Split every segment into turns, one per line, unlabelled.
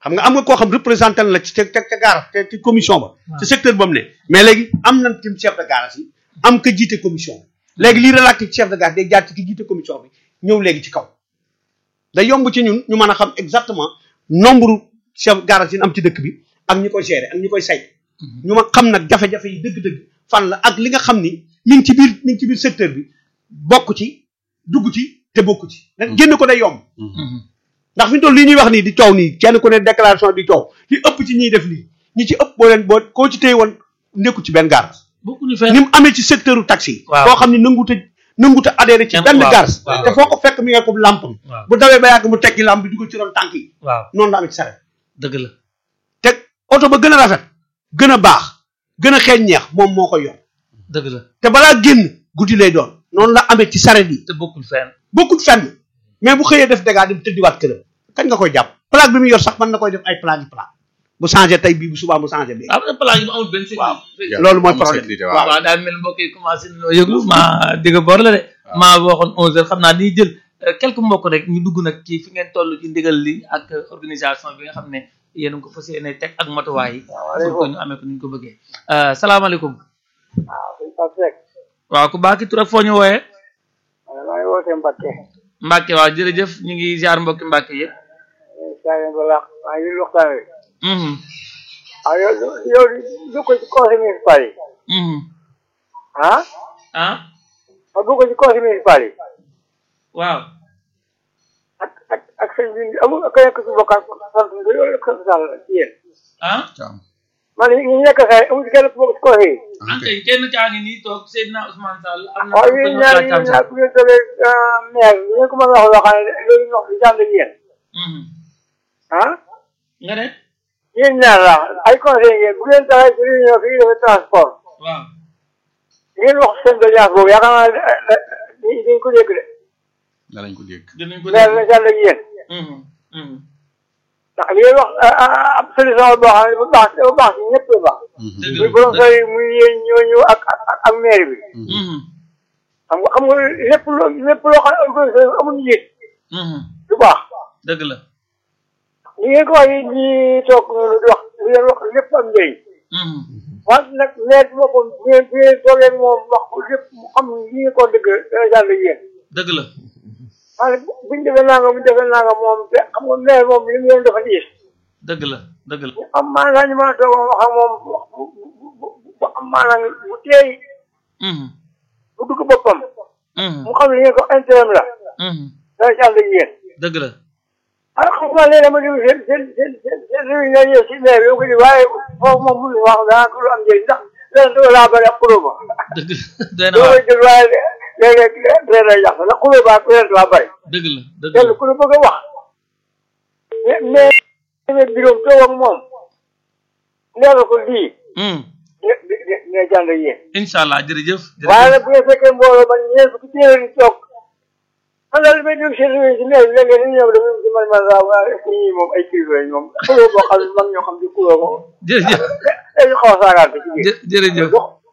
xam nga am nga koo xam représenté na la ci ca ca gaara te ci commission ba ci secteur ba mu ne mais léegi am nañ tim chef de garage yi am ka jiite commission bi léegi lii relatif chef de garage day jaar ci ki jiite commission bi ñëw léegi ci kaw day yomb ci ñun ñu mën a xam exactement nombre chef garage yi am ci dëkk bi ak ñi koy gérer ak ñi koy say ñu ma xam nag jafe-jafe yi dëgg-dëgg fan la ak li nga xam ni mi ngi ci biir mi ngi ci biir secteur bi bokk ci dugg ci te bokk ci nag génn ko day yomb ndax fi ñu toll lii ñuy wax nii di coow nii kenn ku ne déclaration di coow li ëpp ci ñiy def lii ñi ci ëpp boo leen boo koo ci téye woon nekku ci benn garage
bokkuñu fenn
ni mu amee ci secteur u taxi yi
Waaw.
koo xam ne nanguta nanguta adhéré ci
Kenn-
benn
waaw,
garage
waaw.
te foo ko fekk mi nga ko lampam
waaw
bu dawee ba yàgg mu tekki lamp bi dugal ci ron tànk yi
waaw
noonu la amee ci saret
dëgg la
te oto ba gën a rafet gën a baax gën a xeeñ ñeex moom moo koy yor
dëgg la
te balaa génn guddi lay doon noonu la amee ci saret yi
te bokkul fenn
bokkut fenn mais bu xëyee def dégâts dem tëddiwaat këram kañ nga koy jàpp plaque bi mu yor sax mën na koy def ay plaque yi plaque bu changé tey bii bu subaa mu changé bi
am na plan yi mu amul benn sécurité
loolu mooy
amul
problème
sécurité,
waaw
waaw.
waaw daal mel mbokk yi commencé nañoo yëglu maa digga bor la de maa waxoon onze heures xam naa dañuy jël euh, quelques mbokk rek ñu dugg nag ci fi ngeen toll ci ndigal li ak euh, organisation bi nga xam ne yéen a ngi ko fas yéene teg ak matuwaay yi pour que ñu amee ko ni ñu ko bëggee Euh, salaamaaleykum
suñ Pape Seck
waaw ku baax ki tur ak foo ñu wooyee
maa ngi wootee Mbacke
Mbacke waaw jërëjëf ñu ngi ziar mbokki Mbacke yëpp
saa leen ba laax maa ngi waxtaan wi
mhm
waaw yow yow du ko ci conseil municipal yi
mhm
ah
ah
ma du ko ci conseil municipal yi
waaw
ak ak ak sëñ bi amul ak nekk ci bokkaat sant bi loolu sant daal ci yéen
ah
Caam.
man ñi nekk say amul ci kenn ku bokk ci conseil yi
an kay kenn kaa ngi nii toog Seydina Ousmane Sall am na
waaw
ko
yéen
ñu
ñaar
laaj
yéen
tam
ñaar bu ngeen toogee maire bi ngeen ko mën a wax loo xam ne loolu ñu wax di jàll yéen
mhm
ah
nga ne
yéen ñaar la ay conseil ngeen bu ngeen taxee ci réunion fii defee transport
waaw
ngeen wax seen doléance boobu yaakaar naa ne dañ ko dégg de
danañ ko dégg.
dinañ ko
maire
dégg
la jàll ak yéen
mhm mhm
ndax li ngeen wax ab solution boo xam ne bu baax dafa baax ci ñëpp la baax
dëgg
muy
la
borom sooy muy yéen ñooñu ak ak ak maire bi
mhm
xam nga xam nga lépp loo lépp loo xam ne organisation amul njiit
mhm
du baax
dëgg la
ni ngeen ko wax yi ñi toog noonu di wax li ngeen wax lépp am njëriñ
mhm
wante nag maire bi boppam bu ngeen bu ngeen toogee ak moom wax ko lépp mu xam li ngeen ko dëgg dana jàll ak yéen
dëgg la
wante buñ defee nanga buñ defee nanga moom te xam nga maire moom li mu leen dafa diis
dëgg la dëgg la
ñu am maanaam ñu mën a toog wax ak moom wax bu bu bu bu am maanaam bu teey
mhm
bu dugg boppam
mhm
mu xam ne ngeen ko intérêt la
mhm
dana ci ànd ak yéen
dëgg la
ah xam nga léegi dama déglu seen seen seen seen seen réunion yi si maire bi ko di waaye foofu moom mënuñu wax dana ko lu am njëriñ ndax leen doo laa bëri ak xulóo ba
dëgg doy na
doo
waar
koy déglu waaye léeg-léeg léeg lay yàq ndax xulóo ba ak leen waa bëri
dëgg la dëgg
kenn
la
ku ne bëgg a wax mais mais mais bureau toog ak moom leeral ko lii
mhm
ne ne ne ne jànd ak yéen
incha allah jërëjëf
waaye
jërëjëf
nag bu ngeen fekkee mbooloo man ñeent fukki téeméer yi toog man daal li may dégg seen réunion si maire bi léeg-léeg dañuy ñëw dafa si man man laa waa est-ce que ñii moom ay kilifa lañ moom xulóo boo xam ne mag ñoo xam di xulóo ko
jërëjëf
dañu xaw a saagaante ci biir
jë- jërëjëf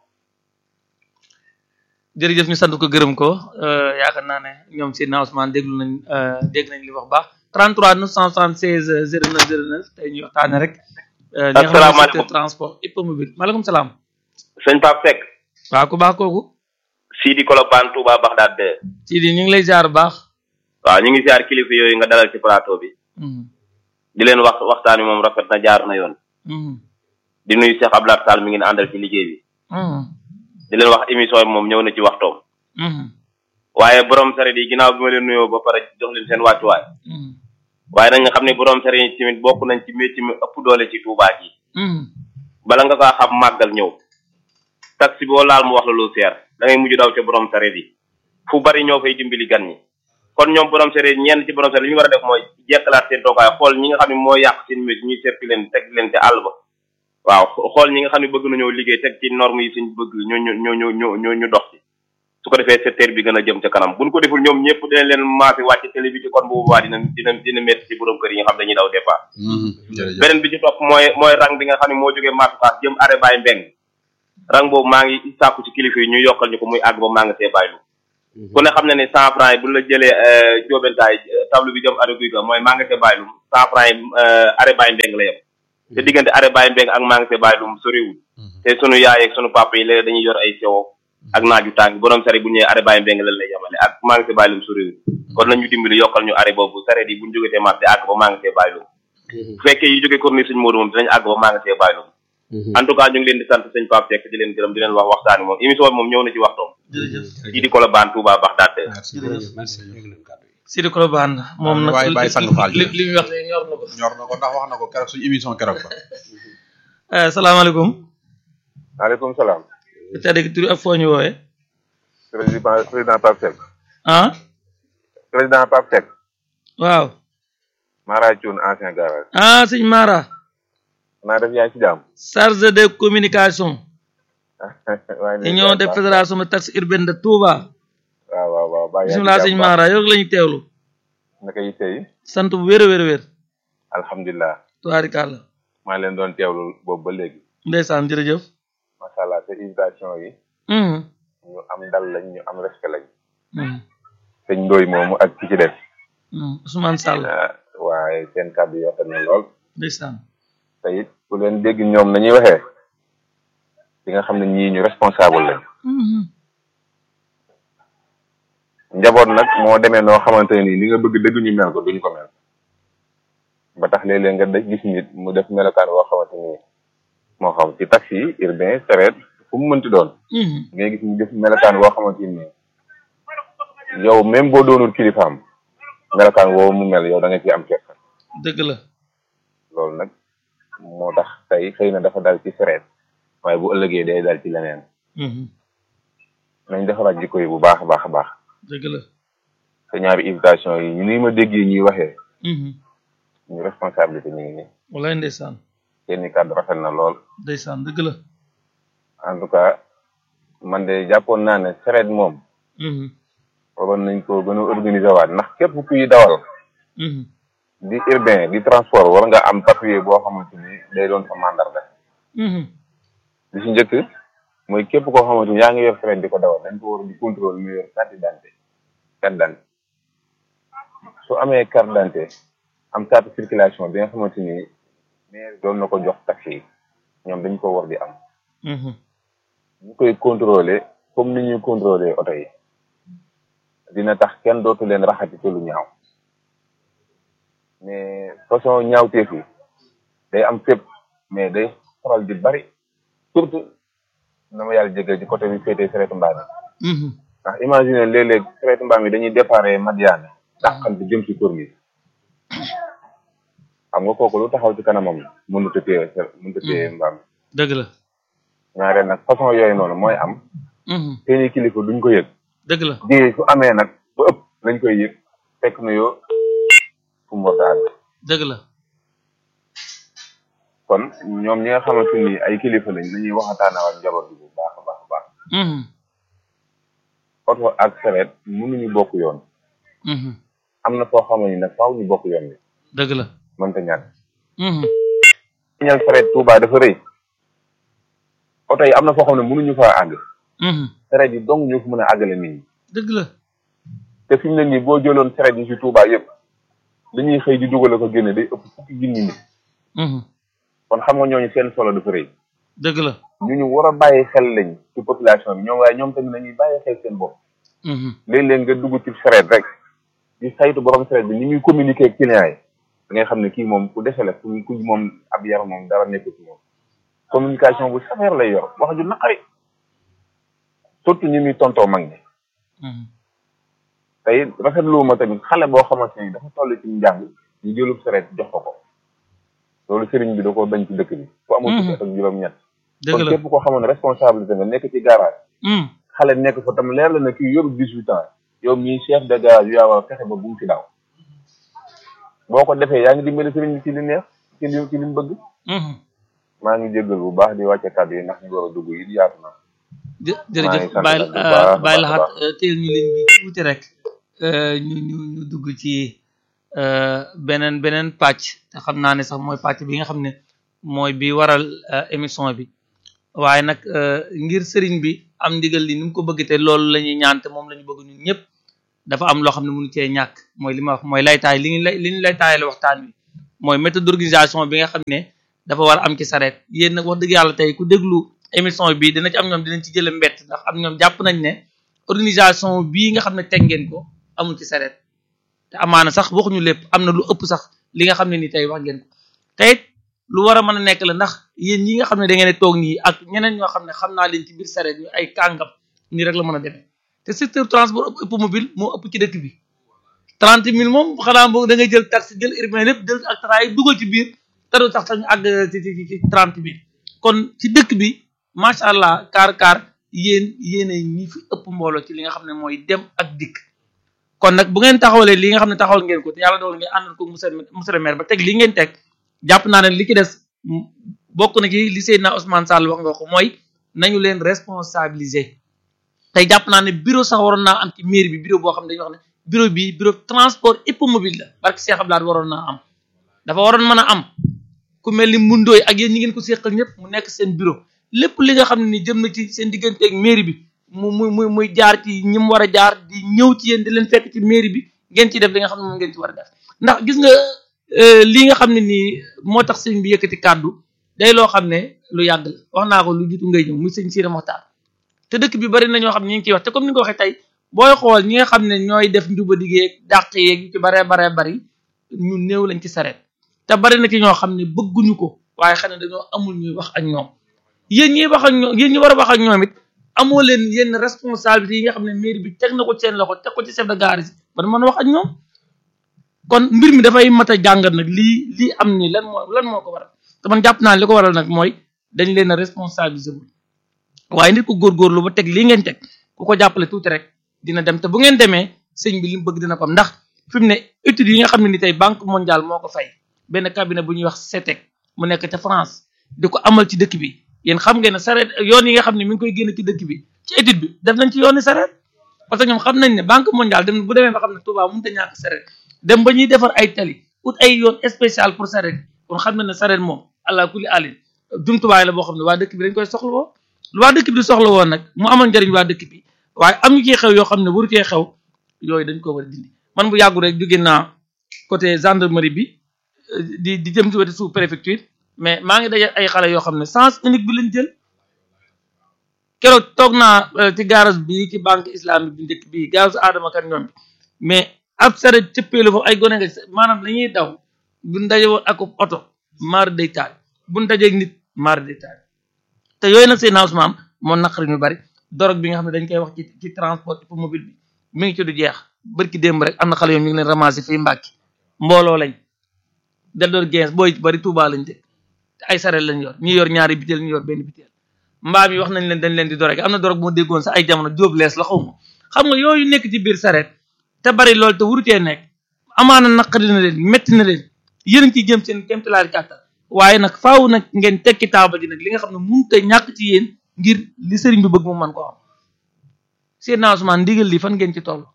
jërëjëf ñu sant ko gërëm ko euh, yaakaar naa ne ñoom Seydina Ousmane déglu nañ euh, dégg nañ li wax baax 33 976 09 09 tey ñuy waxtaane rek euh, li nga xam ne
Asalaamaaleykum.
secteur transport hippomobile maaleykum salaam
sëñ Pape Seck
waaw ku baax kooku
Sidi Kolobane Touba Bagdad de
ci di ñu ngi lay jaar bu baax
waaw ñu ngi siyaar kilifa yooyu nga dalal ci plateau bi
Mhm,
di leen wax waxtaan wi moom rafet na jaar na yoon
mhm,
di nuyu Cheikh Abdoulaye Sall mi ngi àndal ci liggéey bi
mhm,
di leen wax émission bi moom ñëw na ci waxtoom
mhm,
waaye borom saret yi ginnaaw bi ma leen nuyoo ba pare jox leen seen wàccuwaay
mhm,
waaye nag nga xam ne borom saret yi tamit bokk nañ ci métier mi ëpp doole ci Touba ji
mhm.
bala nga kaa xam màggal ñëw taxi boo laal mu wax la lu seer da ngay mujj daw ca borom saret yi fu bari ñoo fay dimbali gan ñi kon ñoom borom saret ñenn ci borom saret li ñu war a def mooy jekkalaat seen toogaay xool ñi nga xam ne moo yàq seen métier ñuy seppi leen teg leen te àll ba waaw xool ñi nga xam ne bëgg nañoo liggéey teg ci norme yi suñ bëgg ñu ñu ñu ñu ñu ñu ñu dox ci su ko defee secteur bi gën a jëm ca kanam buñ ko deful ñoom ñëpp dinañ leen maasi wàcc télé bi ci kon bu boobaa dina dina dina métti ci borom kër yi nga xam dañuy daw départ
jërëjëf
beneen bi ci topp mooy mooy rang bi nga xam ne moo jógee Masukaas jëm arrêt Baye Mbeng rang boobu maa ngi sàkku ci kilifa yi ñu yokkal ñu ko muy àgg ba maa ngi see bàyyilu ku ne xam ne ne cent franc yi bu la jëlee jóobentaay table bi jëm arrêt guy ga mooy magasin Baylum cent franc yi arrêt Baye Mbeng la yem te diggante arrêt Baye Mbeng ak magasin Baylum soriwul te sunu yaay ak sunu papa yi léegi dañuy yor ay sewo ak naaju tàng borom sare bu ñëwee arrêt Baye Mbeng lan lay yemale ak magasin Baylum soriwul kon nañu dimbali yokkal ñu arrêt boobu sareet yi bu ñu jógetee marché àgg ba magasin Baylum bu fekkee yi jógee corniche suñu Modou moom dinañ àgg ba magasin Baylum en tout cas ñu ngi leen di sant sëñ Pape Seck di leen gërëm di leen wax waxtaani moom émission bi moom ñëw na ci waxtoom
jërëjëf
kii di Colobane Touba Bagdad
merci
jërëjëf
merci ñu ngi leen kàddu yi.
Sidi Kolobane moom nag
waaye Baye Sang Fall
li li muy wax de ñor na ko
ñor na ko ndax wax na ko keroog suñu émission keroog ba
Eh, salaamaaleykum
maaleykum salaam
tedd gi tur ak foo ñu woowee
président président Pape Seck
ah
président Pape Seck
waaw
Mara Thioune ancien garage
ah sëñ Mara
naa def yaa ngi ci jàmm
chargé de communication
waaye ne
union de fédération de taxi urbaine de Touba
waaw waaw waaw baa yaa ngi ci
bisimilah sëñ
jàmm
Mara yow la ñu teewlu
naka yi tey
sant bu wér a wér a wér
alhamdulilah
tubaarikàlla
maa leen doon teewlu boobu ba léegi
ndeysaan jërëjëf
macha allah te invitation yi
Mhm,
ñu am dal lañ ñu am respect lañ
mhm,
sëñ Ndoy moomu ak ki ci des
mhm. Ousmane Sall
ah, waaye seen kàddu yi rafet na lool
ndeysaan
te it ku leen dégg ñoom nañuy waxee di nga xam ne ñii ñu responsable lañ
Mhm,
njaboot nag moo demee noo xamante ne nii li nga bëgg dëgg ñu mel ko duñ ko mel ba tax léeg-léeg nga daj gis nit mu def melokaan woo xamante ni moo xam ci taxi urbain sareet fu mu mënti doon
mhm,
ngay gis mu def melokaan woo xamante ni yow même boo doonul kilifaam melokaan woo mu mel yow da nga ci am kersa
dëgg la
loolu nag moo tax tey xëy na dafa dal ci sareet waaye bu ëllëgee day dal ci leneen
Mhm,
nañ defaraat jikko yi bu baax a baax a baax
dëgg la
te ñaari invitation yi ni ma déggee ñuy waxee
Mhm,
ñu responsabilité ñu ngi nii
wallaay ndeysaan
seeni kàddu rafet na lool
ndeysaan dëgg la
en tout cas man de jàppoon naa ne sareet moom
Mhm,
waroon nañ ko gën a organiser waat ndax képp kuy dawal
mhm,
di urbain di transport war nga am papier boo xamante ni day doon sa mandarga
mhm,
li si njëkk mooy képp koo xamante ni yaa ngi yor sareet di ko dawal dañ ko war di contrôle mu yor carte d'identité carte d'identité su amee carte d'identité am carte circulation bi nga xamante ni maire doon na ko jox taxi yi ñoom dañ ko war di am
mhm,
ñu koy contrôler comme ni ñuy contrôler oto yi dina tax kenn dootu leen raxati ci lu ñaaw mais façon ñaawteef yi day am fépp mais day faral di bari surtout na ma yàlla jégal ci côté bi féetee sereetu mbaam yi
mhm,
ndax imagine léeg-léeg sereetu mbaam yi dañuy déparé Madiane dàqal bi jëm ci Corniche xam nga kooku lu taxaw ci kanamam mënut a téye mënut a téye mbaam
dëgg la
ñaareel nag façon yooyu noonu mooy am
Mhm,
seeni kilifa duñ ko yëg
dëgg la
di su amee nag ba ëpp lañ koy yëg fekk na yoo fu mu war a àgg
dëgg la
kon ñoom ñi nga xamante ni ay kilifa lañ nañuy waxataanaa ak njaboot bi bu baax a baax a baax
Mhm,
oto ak sareet mënuñu bokk yoon
mhm,
am na foo xamante ni nag faaw ñu bokk yoon bi
dëgg la
mënta ñàkk
Mhm,
ñal sareet Touba dafa rëy oto yi am na foo xam ne mënuñu faa àgg
mhm,
sareet yi dong ñoo fi mën a àggale nit ñi
dëgg la
te fi mu ne nii boo jëloon sareet yi ci Touba yëpp li ñuy xëy di dugal ko génne day ëpp fukki junni nit
Mhm,
kon xam nga ñooñu seen solo dafa rëy
dëgg la
ñu ñu war a bàyyi xel lañ ci population bi ñoom waaye ñoom tamit nañuy bàyyi xel seen bopp
Mhm,
léeg-léeg nga dugg ci sareet rek di saytu borom sareet bi ni muy communiquer ak client yi da ngay xam ne kii moom ku dese la ku ku moom ab yar moom dara nekk ci moom communication bu sévère lay yor wax ju naqari surtout ñi muy tontoo mag ñi
mhm,
tey rafetlu ma tamit xale boo xamante ni dafa toll ci njàng ñu jëlub sareet jox ko ko loolu sëriñ bi da ko bañ ci dëkk bi ku amul fukki at ak juróom-ñett
dëgg
kon
la
képp koo xamoon ne responsabilité nga nekk ci garage
Mhm,
xale nekk fa tam leer la ne kii yoru dix-huit ans yow mii chef de garage yu yaa war a fexe ba bu mu fi daw boo ko defee yaa ngi dimbali sëriñ bi ci li neex ci li ci li mu bëgg
mhm.
maa ngi jéggal bu baax di wàcce kàddu yi ndax ñu war a dugg yi yaatu na
jë
maa
jërëjëf
ngi sant
bàyyi
nag bu baax a
bàyyi
baax a
laxaat
baax.
teel ñu leen bi tuuti rek euh, ñu ñu ñu dugg ci euh, beneen beneen pàcc te xam naa ne sax mooy pàcc bi nga xam ne mooy bi waral euh, émission bi waaye nag euh, ngir sëriñ bi am ndigal li ni mu ko bëgg te loolu la ñuy ñaan te moom la ñu bëgg ñun ñëpp dafa am loo xam ne mënu cee ñàkk mooy li ma wax mooy laytaay li ñu lay li ñu laytaayale waxtaan wi mooy méthode d'organisation bi nga xam ne dafa war a am ci sareet yéen nag wax dëgg yàlla tey ku déglu émission bi dina ci am ñoom dinañ ci jële mbett ndax am ñoom jàpp nañ ne organisation bii nga xam ne teg ngeen ko amul ci sareet te amaana sax waxuñu lépp am na lu ëpp sax li nga xam ne ni tey wax ngeen ko te it lu war a mën a nekk la ndax yéen ñi nga xam ne da ngeen toog nii ak ñeneen ñoo xam ne xam naa leen ci biir sareet ñu ay kàngam nii rek la mën a demee te secteur transport automobile moo ëpp ci dëkk bi trente mille moom xanaa boog da ngay jël taxi jël urbain lépp jël ak taraay dugal ci biir te du tax sax ñu àgg ci ci ci trente mille kon ci dëkk bi macha allah kaar kaar yéen yéene ñi fi ëpp mbooloo ci li nga xam ne mooy dem ak dikk kon nag bu ngeen taxawalee li nga xam ne taxawal ngeen ko te yàlla dogal ngeen àndal ko monsieur monsieur le maire ba teg li ngeen teg jàpp naa ne li ci des bokk na ci li Seydina Ousmane Sall wax nga ko mooy nañu leen responsabiliser tey jàpp naa ne bureau sax waroon naa am ci mairie bi bureau boo xam ne dañuy wax ne bureau bi bureau transport hippomobile la parce que Cheikh Abdoulaye waroon naa am dafa waroon mën a am ku mel ni mundooy ak yéen ñi ngeen ko seqal ñëpp mu nekk seen bureau lépp li nga xam ne ni jëm na ci seen diggante ak mairie bi mu mu mu muy jaar ci ñi mu war a jaar di ñëw ci yéen di leen fekk ci mairie bi ngeen ci def li nga xam ne moom ngeen ci war a def ndax gis nga lii nga xam ne nii moo tax sëñ bi yëkkati kàddu day loo xam ne lu yàgg la wax naa ko lu jiitu ngay ñëw muy sëñ Sira Moxtaar te dëkk bi bari na ñoo xam ne ñu ngi ciy wax te comme ni nga ko waxee tey booy xool ñi nga xam ne ñooy def njuba diggee dàq yeeg ci baree baree bari ñu néew lañ ci sareet te bari na ci ñoo xam ne bëgguñu ko waaye xam ne dañoo amul ñuy wax ak ñoom yéen ñi wax ak ñoom yéen ñi war a wax ak ñoom it amoo leen yenn responsabilité yi nga xam ne mairie bi teg na ko seen loxo teg ko ci chef de gare yi ba mën a wax ak ñoom kon mbir mi dafay mat a jàngat nag lii lii am ni lan moo lan moo ko waral te man jàpp naa li ko waral nag mooy dañ leen a responsabiliser bu waaye nit ku góorgóorlu ba teg lii ngeen teg ku ko jàppale tuuti rek dina dem te bu ngeen demee sëñ bi li mu bëgg dina ko am ndax fi mu ne études yi nga xam ne ni tey banque mondiale moo ko fay benn cabinet bu ñuy wax CETEC mu nekk ca France di ko amal ci dëkk bi yéen xam ngeen ne sareet yoon yi nga xam ne mi ngi koy génn ci dëkk bi ci étude bi def nañ ci yooni sareet parce que ñoom xam nañ ne banque mondiale dem bu demee ba xam ne Touba mënut a ñàkk sareet dem ba ñuy defar ay tali ut ay yoon spécial pour sareet kon xam na ne sareet moom allah kulli alin jumtuwaay la boo xam ne waa dëkk bi dañ koy soxla woo lu waa dëkk bi di soxla woon nag mu amoon njëriñ waa dëkk bi waaye am ñu ciy xew yoo xam ne waru cee xew yooyu dañ ko war a dindi man bu yàggu rek jóge naa côté gendarmerie bi di di jëm ci wetu sous préfecture mais maa ngi daje ay xale yoo xam ne sens unique bi lañ jël keroog toog naa ci garage bi ci banque islamique bi njëkk bi garage Adama kan ñoom bi mais ab saret cëppeelu foofu ay gone nga maanaam dañuy daw buñ daje woon ak oto maar day taal buñ dajeeg nit maar day taal te yooyu nag seen Ousmane moo naqari ñu bari dorog bi nga xam ne dañ koy wax ci ci transport automobile bi mi ngi ci du jeex bërki démb rek am na xale yoom ñu ngi leen ramasser fii Mbàkke mbooloo lañ del doon gens booy bari Tuubaa lañ de te ay saret lañ yor ñi yor ñaari biteel ñu yor benn biteel mbaam yi wax nañ leen dañ leen di dorog am na dorog moo déggoon sax ay jamono jóob lees la xaw ma xam nga yooyu nekk ci biir saret te bari loolu te wurutee nekk amaana naqari na leen metti na leen yéen ci jëm seen kéemtalaari kàttan waaye nag faaw nag ngeen tekki taabal ji nag li nga xam ne mënut a ñàkk ci yéen ngir li sëriñ bi bëgg mu mën ko am seen Ousmane ndigal li fan ngeen ci toll.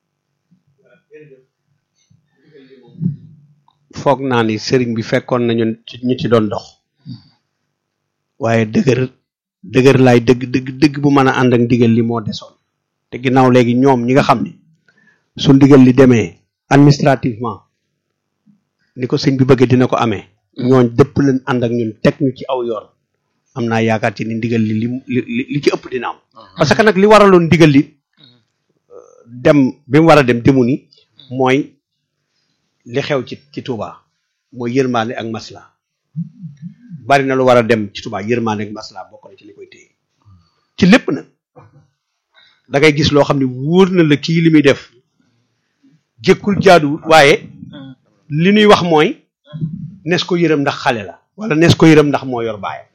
foog naa ni sëriñ bi fekkoon nañu ci ñu ci doon dox waaye dëgër dëgër laay dëgg dëgg dëgg bu mën a ànd ak ndigal li moo desoon te ginnaaw léegi ñoom ñi nga xam ni su ndigal li demee administrativement ni ko sëñ bi bëgg dina ko amee ñooñ dëpp leen ànd ak ñun teg ñu ci aw yoon am naa yaakaar ci ni ndigal li li li ci ëpp dina am parce que nag li waraloon ndigal li dem bi mu war a dem demu ni mooy li xew ci ci Touba mooy yërmaande ak masla bari na lu war a dem ci Touba yërmaande ak masla bokk na ci li koy téye ci lépp nag da ngay gis loo xam ne wóor na la kii li muy def jëkkul jaaduwul waaye li ñuy wax mooy nes ko yërëm ndax xale la wala nes ko yërëm ndax moo yor baayam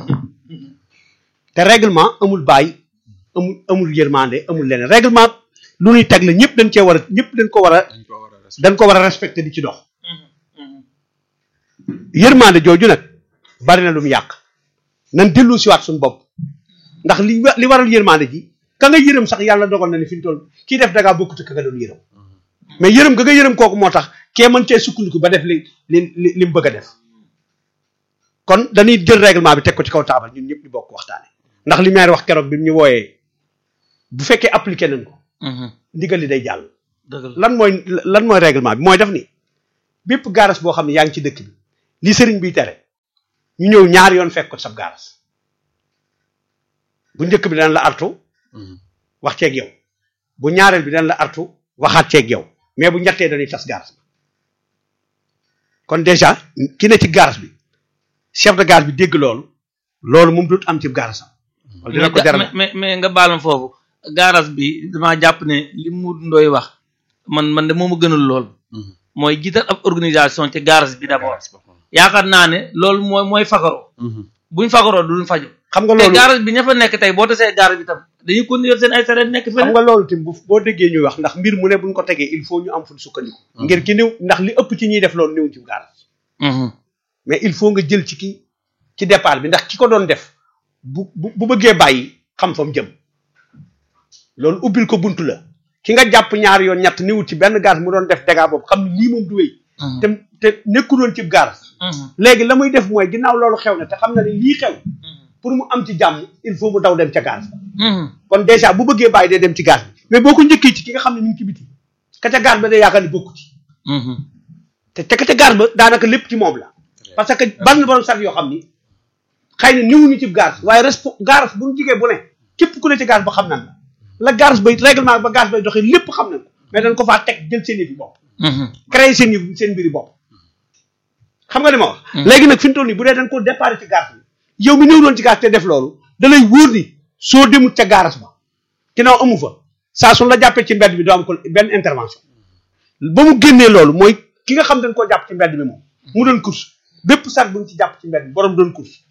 te règlement amul baay amul amul yërmande amul leneen règlement lu ñuy teg la ñëpp dañ cee war a ñëpp dañ ko war a dañ ko war a respecté di ci dox yërmande jooju nag bari na lu mu yàq nan dellu si waat suñu bopp ndax li li waral yërmande ji ka nga yërëm sax yàlla dogal na ni fi ñu toll kii def dangaa bokkut ka nga doon yërëm mais yërëm ga nga yërëm kooku moo tax kee mën cee sukkandiku ba def li li li mu bëgg a def kon dañuy jël règlement bi teg ko ci kaw taabal ñun ñëpp ñu bokk waxtaane ndax li maire wax keroog bi mu ñu wooyee bu fekkee appliqué nañ ko
Mhm.
ndigal li day jàll
dëgg la
lan mooy lan mooy règlement bi mooy def ni bépp gaaras boo xam ne yaa ngi ci dëkk bi li sëriñ biy tere ñu ñëw ñaari yoon fekk ko sab gaaras bu njëkk bi daan la artu wax ceeg yow bu ñaareel bi daan la artu waxaat ceeg yow mais bu ñettee dañuy tas gaaras bi kon déjà ki ne ci gaaras bi chef de gare bi dégg loolu loolu moom dootu am ci gaarasam wala dina ko
mais
jaral
ga- mais mais nga baal ma foofu garage bi damaa jàpp ne li mu ndooy wax man man de moom a gënal lool mooy jiital ab organisation ci garage bi d'abord yaakaar naa ne loolu mooy mooy fagaroo buñ fagaroo duñ faju
xam nga
te
loolu
garage bi ña fa nekk tey boo tasee garage bi tam dañuy continuer seen ay sareet nekk
xam
feneen
nga loolu tim bu boo déggee ñuy wax ndax mbir mu ne buñ ko tegee il faut ñu am fu ñu sukkandiku ngir ki néew ndax li ëpp ci ñuy def loolu néew ci garage
Mhm.
mais il faut nga jël ci ki ci départ bi ndax ki ko doon def bu bu bu bëggee bàyyi xam fa mu jëm loolu ubbil ko buntu la ki nga jàpp ñaari yoon ñett niwut ci benn gaz mu doon def dégâts boobu xam ne lii moom du wéy
Mhm.
te te nekkuloon ci gaz
Mhm.
léegi la muy def mooy ginnaaw loolu xew na te xam na ne lii xew pour mu am ci jàmm il faut mu daw dem ca gaz
Mhm.
kon déjà bu bëggee bàyyi day dem ci gaz bi mais boo ko njëkkee ci ki nga xam ne mi ngi ci biti ka ca gaz ba day yaakaar ni bokku ci
Mhm.
te te ka ca gaz ba daanaka lépp ci moom la parce que bari na borom sax yoo xam ni xëy na niwuñu ci gaz waaye respo gaz bu ñu jigee bu ne képp ku ne ci gaz ba xam nan la la gaz bay règlement ba gaz bay doxee lépp xam nañ ko mais dañ ko faa teg jël seen yëf yi bopp
Mhm.
créer seen yëf seen mbiri bopp xam nga li ma wax léegi nag fi mu toll nii bu dee dañ ko départ ci gaz bi yow mi ñëw doon ci gaz te def loolu da lay wóor ni soo demut ca gaaras ba ginnaaw amu fa saa su la jàppee ci mbedd bi doo am ko benn intervention ba mu génnee loolu mooy ki nga xam dañ koo jàpp ci mbedd bi moom mu doon course bépp sat bu ñu ci jàpp ci mbedd bi borom doon course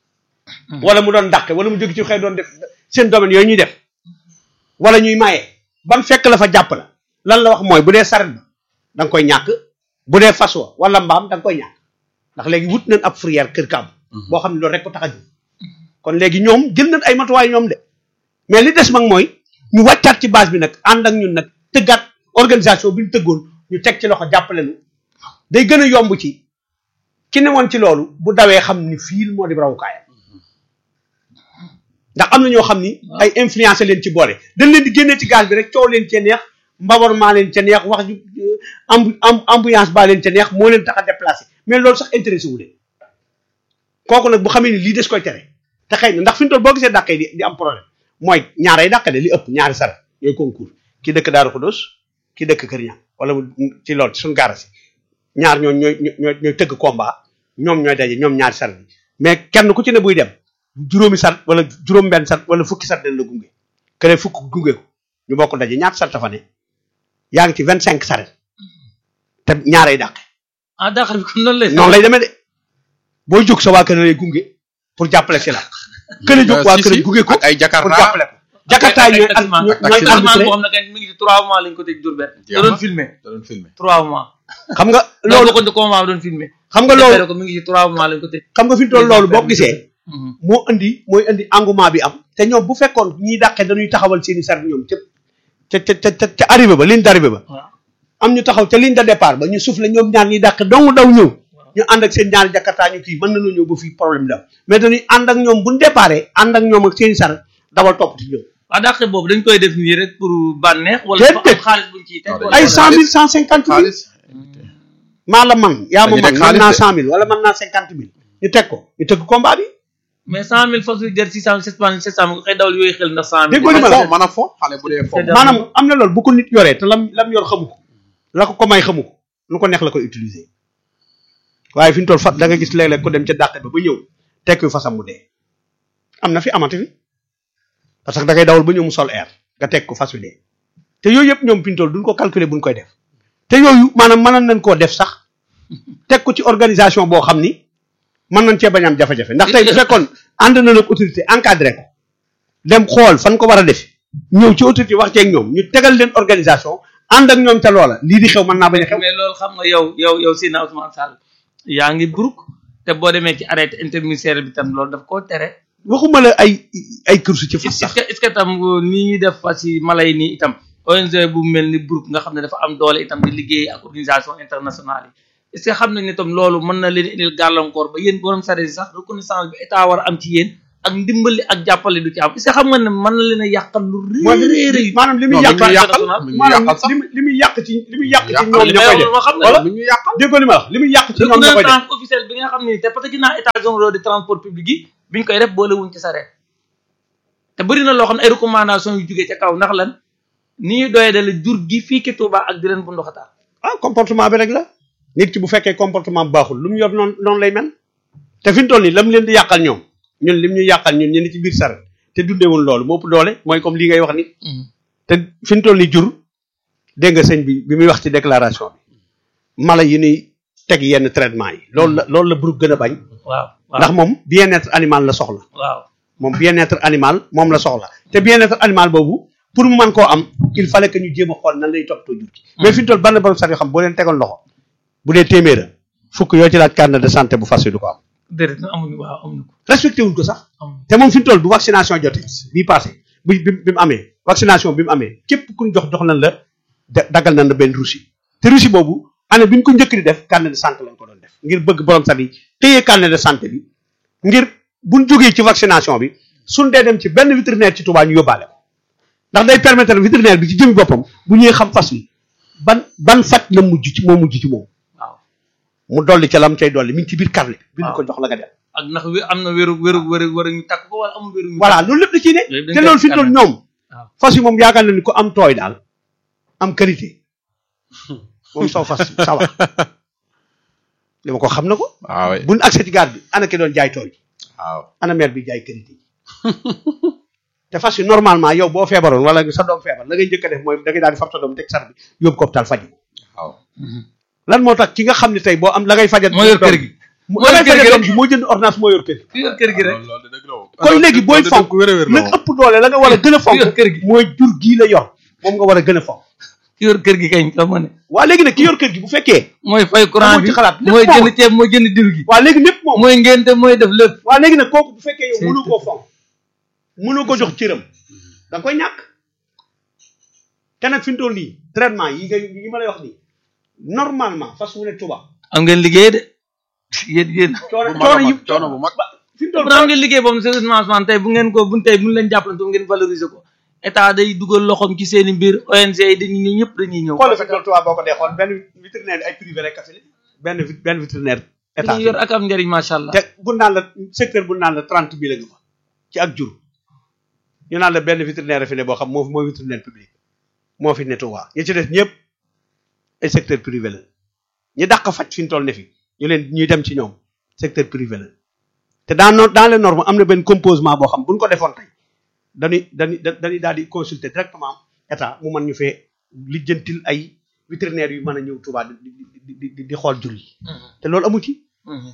wala mu doon dàqe wala mu jóge ci xëy doon def seen domaine yooyu ñuy def wala ñuy maye ban fekk la fa jàpp la lan la wax mooy bu dee saret ba da nga koy ñàkk bu dee fas wa wala mbaam da nga koy ñàkk ndax léegi wut nañ ab fourrière kër kàbb boo xam ne loolu rek ko tax a jóg kon léegi ñoom jël nañ ay matuwaay ñoom de mais li des mag mooy ñu wàccaat ci base bi nag ànd ak ñun nag tëggaat organisation bi ñu tëggoon ñu teg ci loxo jàppale nu day gën a yomb ci ki ne woon ci loolu bu dawee xam ni fii moo di rawukaayam ndax am na ñoo xam ni ay influencé leen ci boole dañ leen di génnee ci gaz bi rek coow leen ca neex mbabar maa leen ca neex wax ju am am ambiance baa leen ca neex moo leen tax a déplacé mais loolu sax intéressé wu leen kooku nag bu xamee ni lii des koy tere te xëy na ndax fi mu toll boo gisee dàqee di di am problème mooy ñaaray dàq de li ëpp ñaari sara yooyu concours ki dëkk Daaru Xudos ki dëkk Kër Ñaan wala mu ci loolu ci suñu gaara si ñaar ñooy ñooy ñooy ñooy tëgg combat ñoom ñooy daje ñoom ñaari sar bi mais kenn ku ci ne buy dem juróomi sat wala juróom benn sat wala fukki sat dañ la gunge keneen fukk gunge ko ñu bokk daje ñaata sat fa ne yaa ngi ci vingt cinq saret te ñaaray dàq
ah dàqal bi kon noonu lay
noonu lay demee de booy jóg sa waa kër lay gunge pour jàppale si la kële jóg waa kër gunge ko
ak ay
pour
jakarta
jàppale ko jakartaay ñooy
ak taximan
ñooy
taximan
arbitré
boo xam ne kañ mi ngi ci trois mois lañ ko tëj Diourbel da doon filmé
da doon filmé
trois mois
xam nga
loolu
loolu
ko combat bi doon filmé
xam nga loolu
ko mi ngi ci trois mois lañ ko tëj
xam nga fi mu toll loolu boo ko gisee
Mhm.
moo indi mooy indi engouement bi am te ñoom bu fekkoon ñiy dàqee dañuy taxawal seen i sar ñoom ca ca ca ca ca arrivé ba ligne d'arrivée ba
waaw
am ñu taxaw ca ligne de départ ba ñu soufflé ñoom ñaar ñiy dàqe dong daw ñëw ñu ànd ak seen ñaari jakartaa ñu kii mën nañoo ñëw ba fii problème da mais dañuy ànd ak ñoom bu ñu déparé ànd ak ñoom ak seen i sar dawal topp ci ñoom
waaw dàqe boobu dañ koy def nii rek pour bànneex wala
Déedéet.
dafa am xaalis buñ ciy teg
Non,
wala
ay
dañuy
cent mille cent cinquante mille
xaalis
maa la man yaa ma
Dañuy
man
teg
man
xaalis
naa
de.
cent mille wala man naa cinquante mille ñu teg ko ñu tëgg combat bi
mais cent mille fas yu jar six cent sept cent sept cent nga xëy dawal yooyu xel ndax cent mille
Déggoo li ma la
fo mën a fo xale bu dee fo
Te
maanaam am na loolu bu ko nit yoree te lam lam yor xamu ko la ko ko may xamu ko lu ko neex la koy utiliser waaye fi ñu toll fat da nga gis léeg-léeg ko dem ca dàq ba ba ñëw tekki fasam mu dee am na fi amati fi parce que da ngay dawal ba ñëw mu sol air nga teg ko fas wi dee te yooyu yëpp ñoom fi ñu toll duñ ko calculer buñ koy def te yooyu maanaam mënoon nañ koo def sax teg ko ci organisation boo xam ni mën nañ cee bañ am jafe-jafe ndax tey bu fekkoon ànd na nag autorité encadré ko dem xool fan ko war a def ñëw ci autorité wax ceeg ñoom ñu tegal leen organisation ànd ak ñoom ca loola lii di xew mën naa bañ a xew
mais loolu xam nga yow yow yow Sina Ousmane Sall yaa ngi brouk te boo demee ci arrêté interministériel bi tam loolu daf koo tere
waxuma la ay ay course ci fas
est-ce
sax
que est-ce que tam nii ñuy def fas yi mala yi nii itam ONG bu mel ni brouk nga xam ne dafa am doole itam di liggéey ak organisation internationale yi est-ce que xam nañ ne tam loolu mën na leen indil gàllankoor ba yéen borom sare yi sax reconnaissance bi état war a am ci yéen ak ndimbali ak jàppale du ci am est-ce que xam nga ne mën na leen a yàqal lu
mooy
rëy
li
rëy rëy
maanaam li muy
non
yàq
mi ngi yàqal
international.
mi ngi
maanaam
yàqal sax
li muy li muy yàq ci li muy yàq ci
Yàqal
ñoom
li
ña
may
koy
wax
def
ma xam ne
voilà
mi ngi yàqal
déggoo li ma wax li muy yàq ci ñoom ña koy def
reconnaissance officielle bi nga xam ne te parce que gis naa état généraux de transport public yi biñ koy def boole wuñ ci sareet te bëri na loo xam ne ay recommandation yu jógee ca kaw ndax lan ni ñuy doyee dale jur gi fii ki Touba ak di leen bu ndoxataa
ah comportement bi rek la nit ki bu fekkee comportement bu baaxul lu mu yor noonu noonu lay mel te fi mu toll nii la mu leen di yàqal ñoom ñun lim ñu yàqal ñun ñu ni ci biir saret te dundeewul loolu moo ëpp doole mooy comme li ngay wax ni te fi mu toll nii jur dégg nga sëñ bi bi muy wax ci déclaration bi mala yi ñuy teg yenn traitement yi loolu la loolu la groupe gën a bañ
waaw
ndax moom bien-être animal la soxla
waaw
moom bien-être animal moom la soxla te bien-être animal boobu pour mu mën koo am il fallait que ñu jéem a xool nan lay toppatoo jur gi mais fi mu toll ban borom sax yoo xam boo leen tegoon loxo bu dee téeméera fukk yoo ci laaj carnet de santé bu fas yi du ko am
déedéet na amuñu waaw amuñu ko
respecté wuñ ko sax
amuñu
te moom fi mu toll bu vaccination jotee bii passé bi bi bi mu amee vaccination bi mu amee képp ku ñu jox jox nañ la da- daggal nañ la benn Russie te Russie boobu année bi ñu ko njëkk di def carnet de santé lañ ko doon def ngir bëgg borom sax yi téye carnet de santé bi ngir buñ jógee ci vaccination bi suñ dee dem ci benn vétérinaire ci Touba ñu yóbbaale ko ndax day permettre vétérinaire bi ci jëmi boppam bu ñuy xam fas wi ban ban faj la mujj ci moo mujj ci moom
waaw
mu dolli ca lam cay dolli mi ngi ci biir carnet bi bind
waaw.
ko jox la nga dem
ak ndax wé- am na wéru wéru wéru wéru ñu takk ko wala amul wéru ñu
voilà loolu lépp da ciy ne
Yooyu dañ
te
koy
loolu fi mu toll
scanner.
ñoom
waaw.
fas yi moom yaakaar na ni ko am tooy daal am qualité moom saw fas sawa li ma ko xam na ko
waaw waay
buñ accès ci gaar bi ana ki doon jaay tooy
waaw
ana maire bi jaay qualité te fas yi normalement yow boo feebaroon wala sa doom feebar la ngay njëkk a def mooy da ngay daal di fab sa doom teg sar bi yóbbu ko hôpital faju
waaw
lan moo tax ki nga xam ne tey boo am la ngay fajat
moo yor kër gi
mu
moo yor
la ngay
kër gi
fajat
rek.
doom bi moo jënd ordonnance moo yor kër gi
ki yor kër gi rek
loolu loolu de dëgg la moom.
kon léegi booy
loolu de
fonk
dëgg wér a wér la
la
moom.
ëpp doole la nga war a gën a fonk
ki yor kër gi
mooy jur gii la yor moom nga war a gën a fonk
ki yor kër gi kañ xam nga ne
waa léegi nag ki yor kër gi bu fekkee
mooy fay courant
Amoo
bi
ci xalaat, lépp
mooy
moom.
jënd ceeb mooy jënd diw gi
waa léegi lépp moom
mooy ngénte mooy def lépp
waa léegi nag kooku bu fekkee yow
C'est
mënu koo fonk mënu ko jox cëram da nga koy ñàkk te nag fi mu toll nii traitement yi nga yi ma lay wax nii normalement fas wu ne tuba
am ngeen liggéey de yéen yéen
coono
bu mag a
coono yi
mag coono bu mag.
fi mu toll
bu am ngeen liggéey boobu sérieusement Ousmane tey bu ngeen ko bu tey bu ñu leen jàppalante bu ngeen valoriser ko état day dugal loxoom ci seen i mbir ONG yi dañuy ñëw ñëpp dañuy ñëw
xoolal fi mu toll tuba boo ko dee xool benn vétérinaire ay privé rek kese benn vi- benn vétérinaire état
dañuy yor ak am njëriñ macha allah
te bu naan la secteur bu naan la trente mille nga fa ci ak jur ñu naan la benn vétérinaire fi ne boo xam moo mooy vétérinaire public moo fi ne Touba ñi ci des ñëpp ay secteur privé la ñi dàq faj fi ñu toll ne fi ñu leen ñuy dem ci ñoom secteur privé la te dans no dans les normes am na benn composement boo xam bu ñu ko defoon tey dañuy dañuy dañuy daal di consulter directement état mu mën ñu fee lijjantil ay vétérinaires yu mën a ñëw Touba di di di di di xool jur yi te loolu amu ci.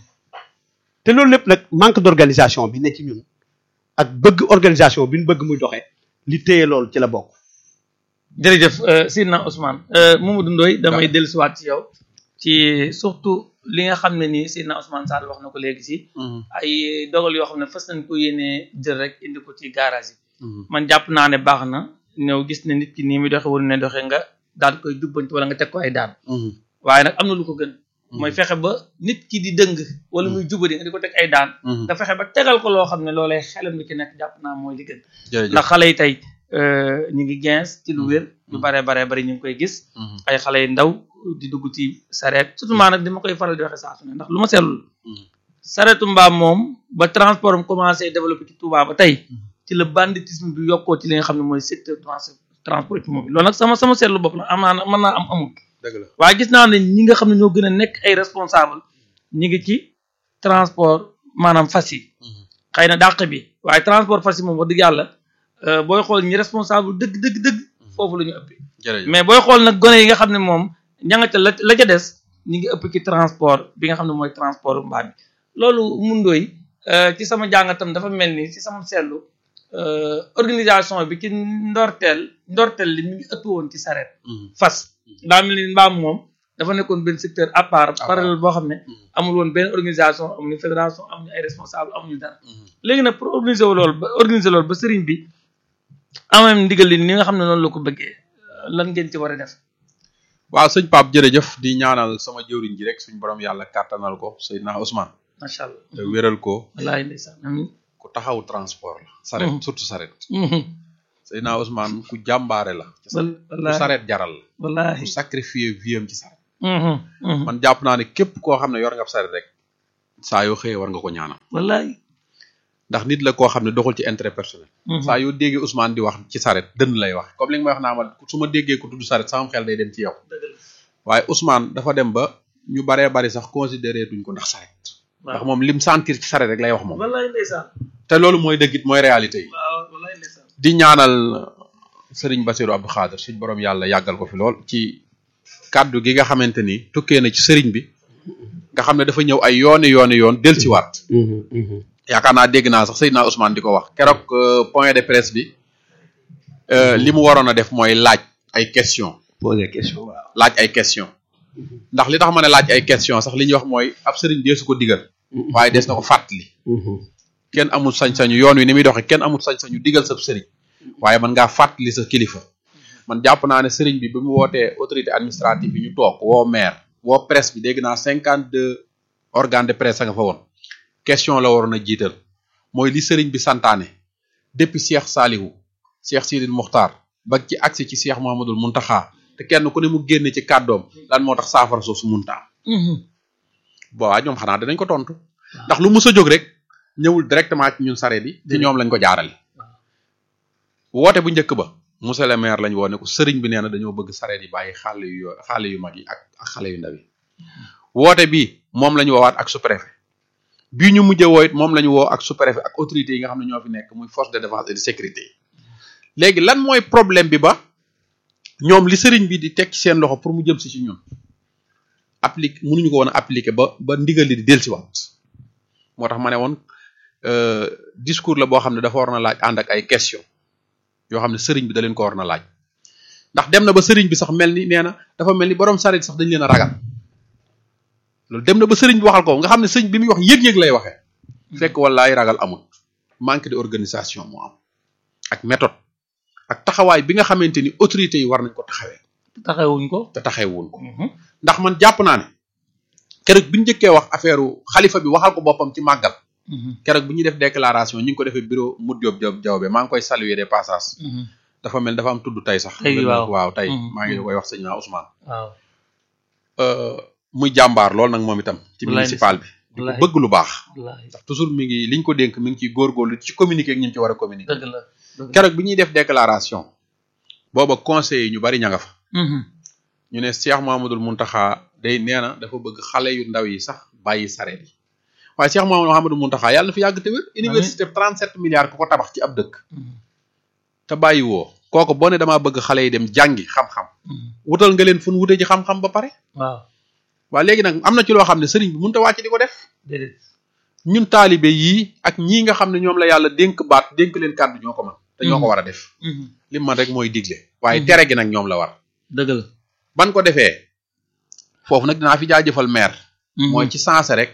te loolu lépp nag manque d'organisation bi ne ci ñun ak bëgg organisation bi ñu bëgg muy doxee li téye loolu ci la bokk.
jërëjëf Sidna Ousmane Mamadou Ndoye damay dellusiwaat ci yow ci surtout li nga xam ne nii Sidna Ousmane Sall wax na ko léegi si ay dogal yoo xam ne fas nañ ko yéenee jël rek indi ko ci garage yi man jàpp naa ne baax na ñëw gis ne nit ki nii muy doxe waru ne doxe nga daal koy jubbanti wala nga teg ko ay daan waaye nag am na lu ko gën mooy fexe ba nit ki di dëng wala muy jubadi nga di ko teg ay daan nga fexe ba tegal ko loo xam ne loolee xelam li ci nekk jàpp naa mooy li gën
jërëjëf
ndax xale yi tey ñu ngi gens ci lu wér ñu bare bare bari ñu ngi koy gis ay xale yu ndaw di dugg ci sareet surtout maa nag dama koy faral di waxe saa su ne ndax lu ma seetlu sareetu mbaam moom ba transport am commencé développé ci Touba ba tey ci la banditisme bi yokkoo ci li nga xam ne mooy secteur trans transport automobile loolu nag sama sama seetlu bopp la am naa mën naa am amul
dëgg la
waaye gis naa ne ñi nga xam ne ñoo gën a nekk ay responsable ñi ngi ci transport maanaam fas yi xëy na dàq bi waaye transport fas yi moom wax dëgg yàlla booy xool ñi responsable dëgg dëgg dëgg foofu la ñu ëppee
jërëjëf
mais booy xool nag gone yi nga xam ne moom ña nga ca la la ca des ñi ngi ëpp ci transport bi nga xam ne mooy transport mbaam bi loolu mundooy ci sama jàngatam dafa mel ni ci sama seetlu organisation bi ci ndorteel ndorteel li mi ngi ëpp woon ci sareet fas daa mel ni mbaam moom dafa nekkoon benn secteur à part parallèle boo xam ne amul woon benn organisation amuñu fédération amuñu ay responsable amuñu dara léegi nag pour organiser wu loolu ba organiser loolu ba sëriñ bi amam ndigal li ni nga xam ne noonu la ko bëggee lan ngeen ci war a def
waaw sëñ Pape jërëjëf di ñaanal sama jëwriñ ji rek suñu borom yàlla kàttanal ko Seydina Ousmane
macha allah
te wéral ko
wallaahi ndeysaan amiin
ku taxaw transport la saret
Mhm.
surtout saret
Mhm.
Seydina Ousmane ku jàmbaare la ci saret
Wal-
ku
wallaahi
saret jaral la ku
wallaahi
sacrifier viam ci saret
Mhm. Mhm.
man jàpp naa ne képp koo xam ne yor nga ab saret rek saa yoo xëyee war nga ko ñaanal
wallaahi
ndax nit la koo xam ne doxul ci intérêt personnel
Mhm.
saa yoo déggee Ousmane di wax ci saret dënn lay wax comme li nga may wax naa ma su ma déggee ku tudd saret sama xel day dem ci yow
dëgg la
waaye Ousmane dafa dem ba ñu baree bari sax considéré duñ ko ndax saret ndax
waaw
moom lim sentir ci saret rek lay wax moom
wallaahi ndeysaan
te loolu mooy dëggit mooy réalité yi
waaw wallaahi ndeysaan
di ñaanal sëriñ Bassirou Abdou Khadir suñ borom yàlla yàggal ko fi lool ci kàddu gi nga xamante ni tukkee na ci sëriñ bi nga xam ne dafa ñëw ay yooni yooni yoon dellusiwaat yaakaar naa dégg naa sax Seydina Ousmane di ko wax keroog euh, point de presse bi euh, li mu waroon a def mooy laaj ay question
poser question waaw
laaj ay question ndax li tax ma ne laaj ay question sax li ñuy wax mooy ab sëriñ deesu ko digal waaye des na ko fàttali kenn amul sañ-sañu yoon wi ni muy doxee kenn amul sañ-sañu digal sa sëriñ waaye man ngaa fàttali sa kilifa man jàpp naa ne sëriñ bi bi mu wootee autorité administrative bi ñu toog woo maire woo presse bi dégg naa cinquante deux organe de presse a nga fa woon question la waroon a jiital mooy li sëriñ bi santaane depuis Cheikh Salihu Cheikh Sidil Muxtaar ba ci agsi ci Cheikh Mouhamadul Muntaxa te kenn ku ne mu génne ci kàddoom lan moo tax saafara soosu muntaa boobaa ñoom xanaa dinañ ko tontu ndax lu mus a jóg rek ñëwul directement ci ñun sareet yi ci ñoom lañ ko jaarale woote bu njëkk ba monsieur le maire lañ woo ne ko sëriñ bi nee na dañoo bëgg sareet yi bàyyi xale yu yo- xale yu mag yi ak ak xale yu ndaw yi woote bi moom la ñu woowaat ak sous-préfet bii ñu mujjee woo it moom la ñu woo ak sous-préfet ak autorités yi nga xam ne ñoo fi nekk muy force de défense et de sécurité yi léegi lan mooy problème bi ba ñoom li sëriñ bi di teg ci seen loxo pour mu jëm si ci ñun applique mënuñu ko woon a appliquer ba ba ndigal li di dellusiwaat moo tax ma ne woon euh, discours la boo xam ne dafa war na laaj ànd ak ay question yoo xam ne sëriñ bi da leen ko war na laaj ndax dem na ba sëriñ bi sax mel ni nee na dafa mel ni borom sareet sax dañ leen a ragal loolu dem na ba sëriñ bi waxal ko nga xam ne sëriñ bi muy wax yëg-yëg lay waxee fekk wallaay ragal amul manque de organisation moo am ak méthode ak taxawaay bi nga xamante ni autorités yi war nañ ko taxawee
taxawuñ ko
te taxawuñ ko ndax man jàpp naa ne keroog bi ñu njëkkee wax affaire xalifa bi waxal ko boppam ci màggal keroog bi ñuy def déclaration ñu ngi ko defee bureau Modou Diop Diop Diawbe maa ngi koy saluer de passage dafa mel dafa am tudd tey sax
Tey, waaw.
waaw tey
Mhm.
maa ngi koy wax sëñ naa Ousmane
waaw
Euh, muy jàmbaar lool nag moom itam ci
Wallaay
municipal bi di ko
wallaay.
bëgg lu baax
wallaahi
ndax toujours mi ngi liñ ko dénk mi ngi ciy góorgóorlu ci communiquer ak ñi ci war a communiquer
dëgg la dëgg la
keroog bi ñuy def déclaration booba conseil yi ñu bari ña nga fa
Mhm.
ñu ne Cheikh Mouhamadoul Mountakha day nee na dafa bëgg xale yu ndaw yi sax bàyyi sareet yi waaye Cheikh Mouhamadoul Mountakha yàlla na fi yàgg te wér université 37 milliards ku ko tabax ci ab dëkk
Mhm.
te bàyyi woo kooku boo ne damaa bëgg xale yi dem jàngi xam-xam
Mhm.
wutal nga leen fu nu wute ji xam-xam ba pare
waaw
waaye léegi nag am na ci loo xam ne sëriñ bi mënut a wàcc di ko def
déedéet
ñun taalibe yii ak ñii nga xam ne ñoom la yàlla dénk baat dénk leen kàddu ñoo ko man te ñoo ko war a def
Mhm.
li man rek mooy digle waaye
Mhm.
tere gi nag ñoom la war
dëgg la
ban ko defee foofu nag dinaa fi jaajëfal maire
Mhm.
mooy ci sensé rek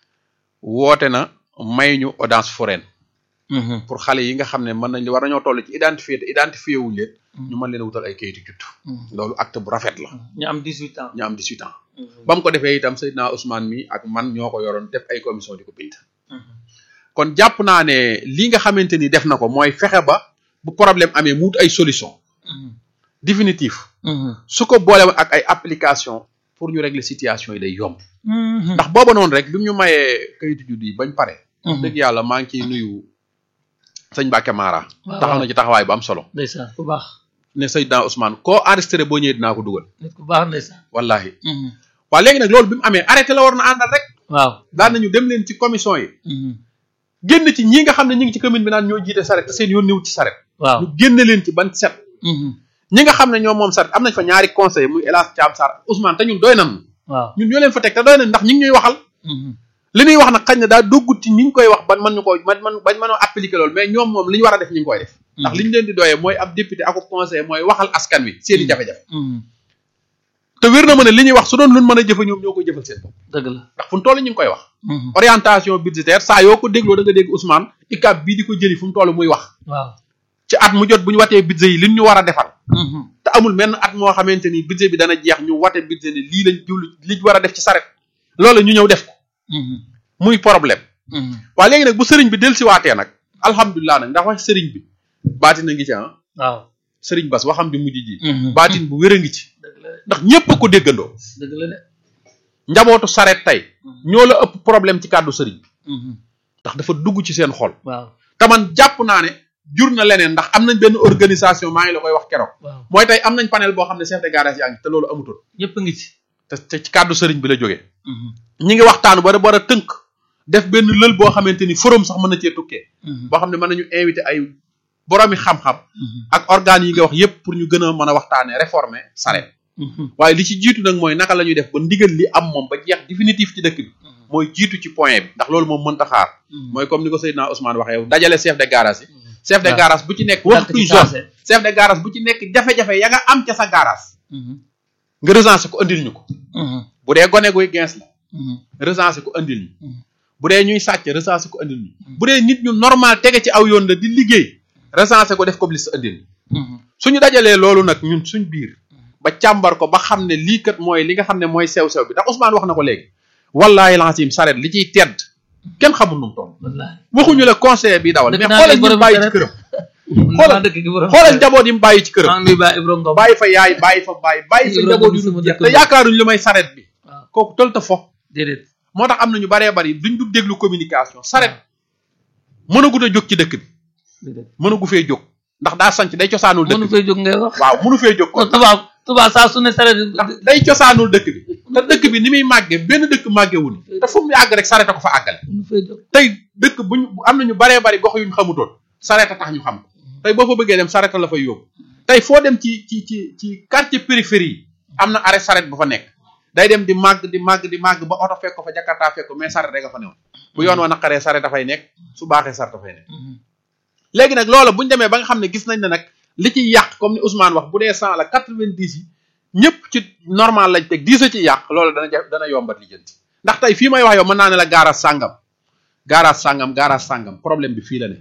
woote na may ñu audience foraine
Mhm.
pour xale yi nga xam ne mën nañ war nañoo toll ci identifier te identifier wuñ leen
Mhm.
ñu mën leen a wutal ay kayitu juddu
Mhm.
loolu acte bu rafet la
ñu am 18 ans
ñu am 18 ans
Mhm.
ba mu ko defee itam Seydina Ousmane mi ak man ñoo ko yoroon def ay commission di ko bind
Mhm.
kon jàpp naa ne li nga xamante ni def na ko mooy fexe ba bu problème amee mu wut ay solution
Mhm.
définitive
Mhm.
su ko boole woon ak ay application pour ñu régler situation yi day yomb
Mhm.
ndax booba noonu rek bi mu ñu mayee kayitu judd yi bañ pare
Mhm.
dëgg yàlla maa ngi ciy nuyu sëñ Mbacke Mara
waaw
taxaw na ci taxawaay bu am solo
ndeysaan ku baax
ne Seydina Ousmane koo enregistré boo ñëwee dinaa ko dugal
nit ku baax ndeysaan
wallahi
Mhm.
waa léegi nag loolu bi mu amee arrêté la war na àndal rek
waaw
daan nañu dem leen ci commission yi
Mhm.
génn ci ñi nga xam ne ñi ngi ci commune bi naan ñoo jiite saret te seen yoon niwut ci saret
waaw
ñu génne leen ci ban set
Mhm.
ñi nga xam ne ñoom moom saret am nañ fa ñaari conseil muy El Hadj Thiam Sarr Ousmane te ñun doy nañ
waaw
ñun ñoo leen fa teg te doy nañ ndax ñi ngi ñuy waxal
Mhm.
li ñuy wax nag xañ na daa doggut ci ni ñu koy wax ban mën ñu ko man man bañ mënoo appliquer loolu mais ñoom moom li ñu war a def ñu ngi koy def ndax li ñu leen di doyee mooy ab député ak ab conseil mooy waxal askan wi seeni jafe-jafe
Mhm.
te wér na ma ne li ñuy wax su doon luñ mën a jëfe ñoom ñoo koy jëfal seen bopp
dëgg la
ndax fu mu toll ñu ngi koy wax
Mhm.
orientation budgétaire saa yoo ko dégloo da nga dégg Ousmane ICAP bii di ko jëli fu mu toll muy wax
waaw
ci at mu jot bu ñu watee budget yi liñ ñu war a defal
Mhm.
te amul menn at moo xamante ni budget bi dana jeex ñu wate budget ni lii lañ jublu liñ war a def ci saret loolu ñu ñëw def ko
Mhm.
muy problème waaye léegi nag bu sëriñ bi dellusiwaatee nag alhamdulilah nag ndax wax sëriñ bi baatin a ngi ci ah
waaw
sëriñ bas waxam bi mujj ji
Mhm.
baatin bu wér a ngi ci
dëgg la de
ndax ñépp a ko déggandoo
dëgg la de
njabootu saret tey ñoo la ëpp problème ci kàddu sëriñ bi ndax dafa dugg ci seen xol
waaw
te man jàpp naa ne jur na leneen ndax am nañ benn organisation maa ngi la koy wax keroog
waaw
mooy tey am nañ panel boo xam ne chef de garage yaa ngi te loolu amutoon
ñëpp a ngi ci
te te ci kàddu sëriñ bi la jógee ñi ngi waxtaan ba war a tënk def benn lël boo xamante ni forum sax mën na cee tukkee boo xam ne mën nañu invité ay boroomi xam-xam ak organes yi nga wax yépp pour ñu gën a mën a waxtaanee réformer saret waaye li ci jiitu nag mooy naka la ñuy def ba ndigal li am moom ba jeex définitif ci dëkk bi mooy jiitu ci point bi ndax loolu moom mënta xaar mooy comme ni ko Seydina Ousmane waxee yow dajale chef de garage yi chef de
waaw.
garage bu ci nekk
Dàq
waxtu
ci
zone
saase.
chef de garage bu ci nekk jafe-jafe ya nga am ca sa garage nga recensé ko andil ñu ko bu dee gone guy gens la recensé ko andil ñu bu dee ñuy sàcc recensé ko andil ñu bu dee nit ñu normal tege ci aw yoon la di liggéey recensé ko def ko liste andil ñu suñu dajalee loolu nag ñun suñ biir ba càmbar ko ba xam ne lii kat mooy li nga xam ne mooy sew-sew bi ndax Ousmane wax na ko léegi wallaahi lancim saret li ciy tedd kenn xamul nu mu toll
wallaahi
waxuñu la conseiller bi dawal
Dëgg
mais
naa
xoolal
ne
ñu
borom
bàyyi ci
saret.
këram
xoolal
xoolal
dëkk gi borom
xoolal njaboot yi mu bàyyi ci
maa
këram
ngi nuyu Ba Ibra Ngom
bàyyi fa yaay bàyyi fa bàyyi bàyyi fa
Ibrahima
njaboot yu
sama
dul jeex
dëkk
te
ba.
yaakaaruñu lu may saret bi
waaw
kooku tël ta fo
déedéet
moo tax am na ñu baree bari duñ du déglu communication saret mënagut a jóg ci dëkk bi
déedéet
mënagu fee jóg ndax daa sanc day cosaanul dëkk
mënu
bi
fay jóg ngay wax
waaw mënu fee jóg kon
tubaab tubaab saa su ne saret
ndax day cosaanul dëkk bi te dëkk bi ni muy màggee benn dëkk màggewul te fu mu yàgg rek saret a ko fa àggale
mënu fay jóg
tey dëkk buñ am na ñu baree bari gox yuñ xamutoon saret a tax ñu xam ko tey boo fa bëggee dem saret la fay yóbbu tey foo dem ci ci ci ci quartier périphérie yi am na arrêt saret bu fa nekk day dem di màgg di màgg di màgg ba oto fekk ko fa jakarta fekk ko mais saret rek a fa newoon bu yoon wa naqaree saret dafay nekk su baaxee saret dafay nekk léegi nag loola buñ demee ba nga xam ne gis nañ ne nag li ci yàq comme ni Ousmane wax bu dee cent la quatre-vingt-dix yi ñëpp ci normal lañ teg dix a ci yàq loolu dana ja dana yombat lijjanti ndax tey fii may wax yow mën naa ne la gaaraas sàngam gaaraas sàngam gaaraas sàngam problème bi fii la ne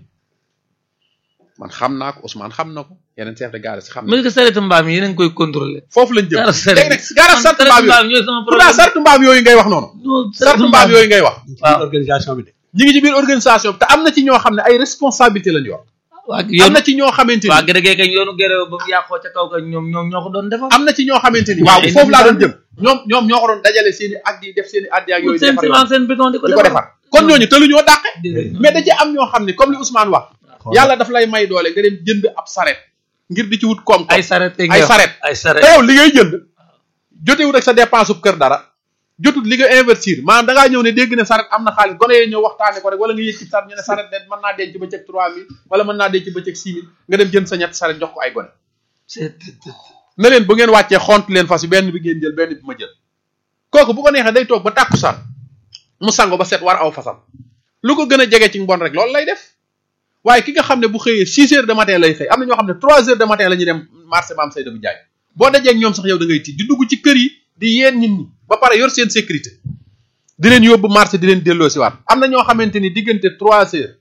man xam naa ko Ousmane xam na ko yeneen chef de garage xam na
mais que saretu mbaam yi yéen a ngi koy contrôler
foofu lañ jëm
gaaraas saret
léegi nag gaaraas sartu mbaam yooyu
ñooy sama
pourtant
problème
sartu mbaam yooyu ngay wax noonu
non
sartu mbaam yooyu ngay wax
waaw
organisation bi de
ñi ngi ci biir organisation bi te am na ci ñoo xam ne ay responsabilité lañ yor
waa
am
yoon
na ci ñoo xamante
waa
ni
gërë gee kañ yoonu gërë ba mu yàqoo ca kaw kañ ñoom ñoom ñoo ko doon defar
am na ci ñoo xamante ni
Mais
waaw
ay
foofu laa doon
nit
jëm ñoom ñoom ñoo ko doon dajale seen i addi def seen i addi ak yooyu di
seen
defar
ciment
yoon
seen béton di ko
di ko defar kon ñooñu te lu ñoo dàqe
Déedéet.
mais da ci am ñoo xam ne comme li Ousmane wax yàlla daf lay may doole nga dem jënd ab saret ngir di ci wut koom
ay saret
ay saret
ay saret
te yow li ngay jënd jotewut ak sa dépense ub kër dara jotut li nga investir maanaam da ngaa ñëw ne dégg ne saret am na xaalis gone yee ñëw waxtaane ko rek wala nga yëkkit saret ñu ne saret de mën naa denc ba cëg trois mille wala mën naa denc ba cëg six mille nga dem jënd sa ñetti saret jox ko ay gone
c'est
na leen bu ngeen wàccee xont leen fas yi benn bi ngeen jël benn bi ma jël kooku bu ko neexee day toog ba tàkkusaan mu sango ba set war aw fasam lu ko gën a jege ci mbon rek loolu lay def waaye ki nga xam ne bu xëyee six heures de matin lay xëy am na ñoo xam ne trois heures de matin la ñuy dem marché maam Seydou Ndiaye boo dajee ak ñoom sax yow da ngay tiit di dugg ci kër yi di yeen nit ñi ba pare yor seen sécurité di leen yóbbu marché di leen delloo si waat am na ñoo xamante ni diggante trois heures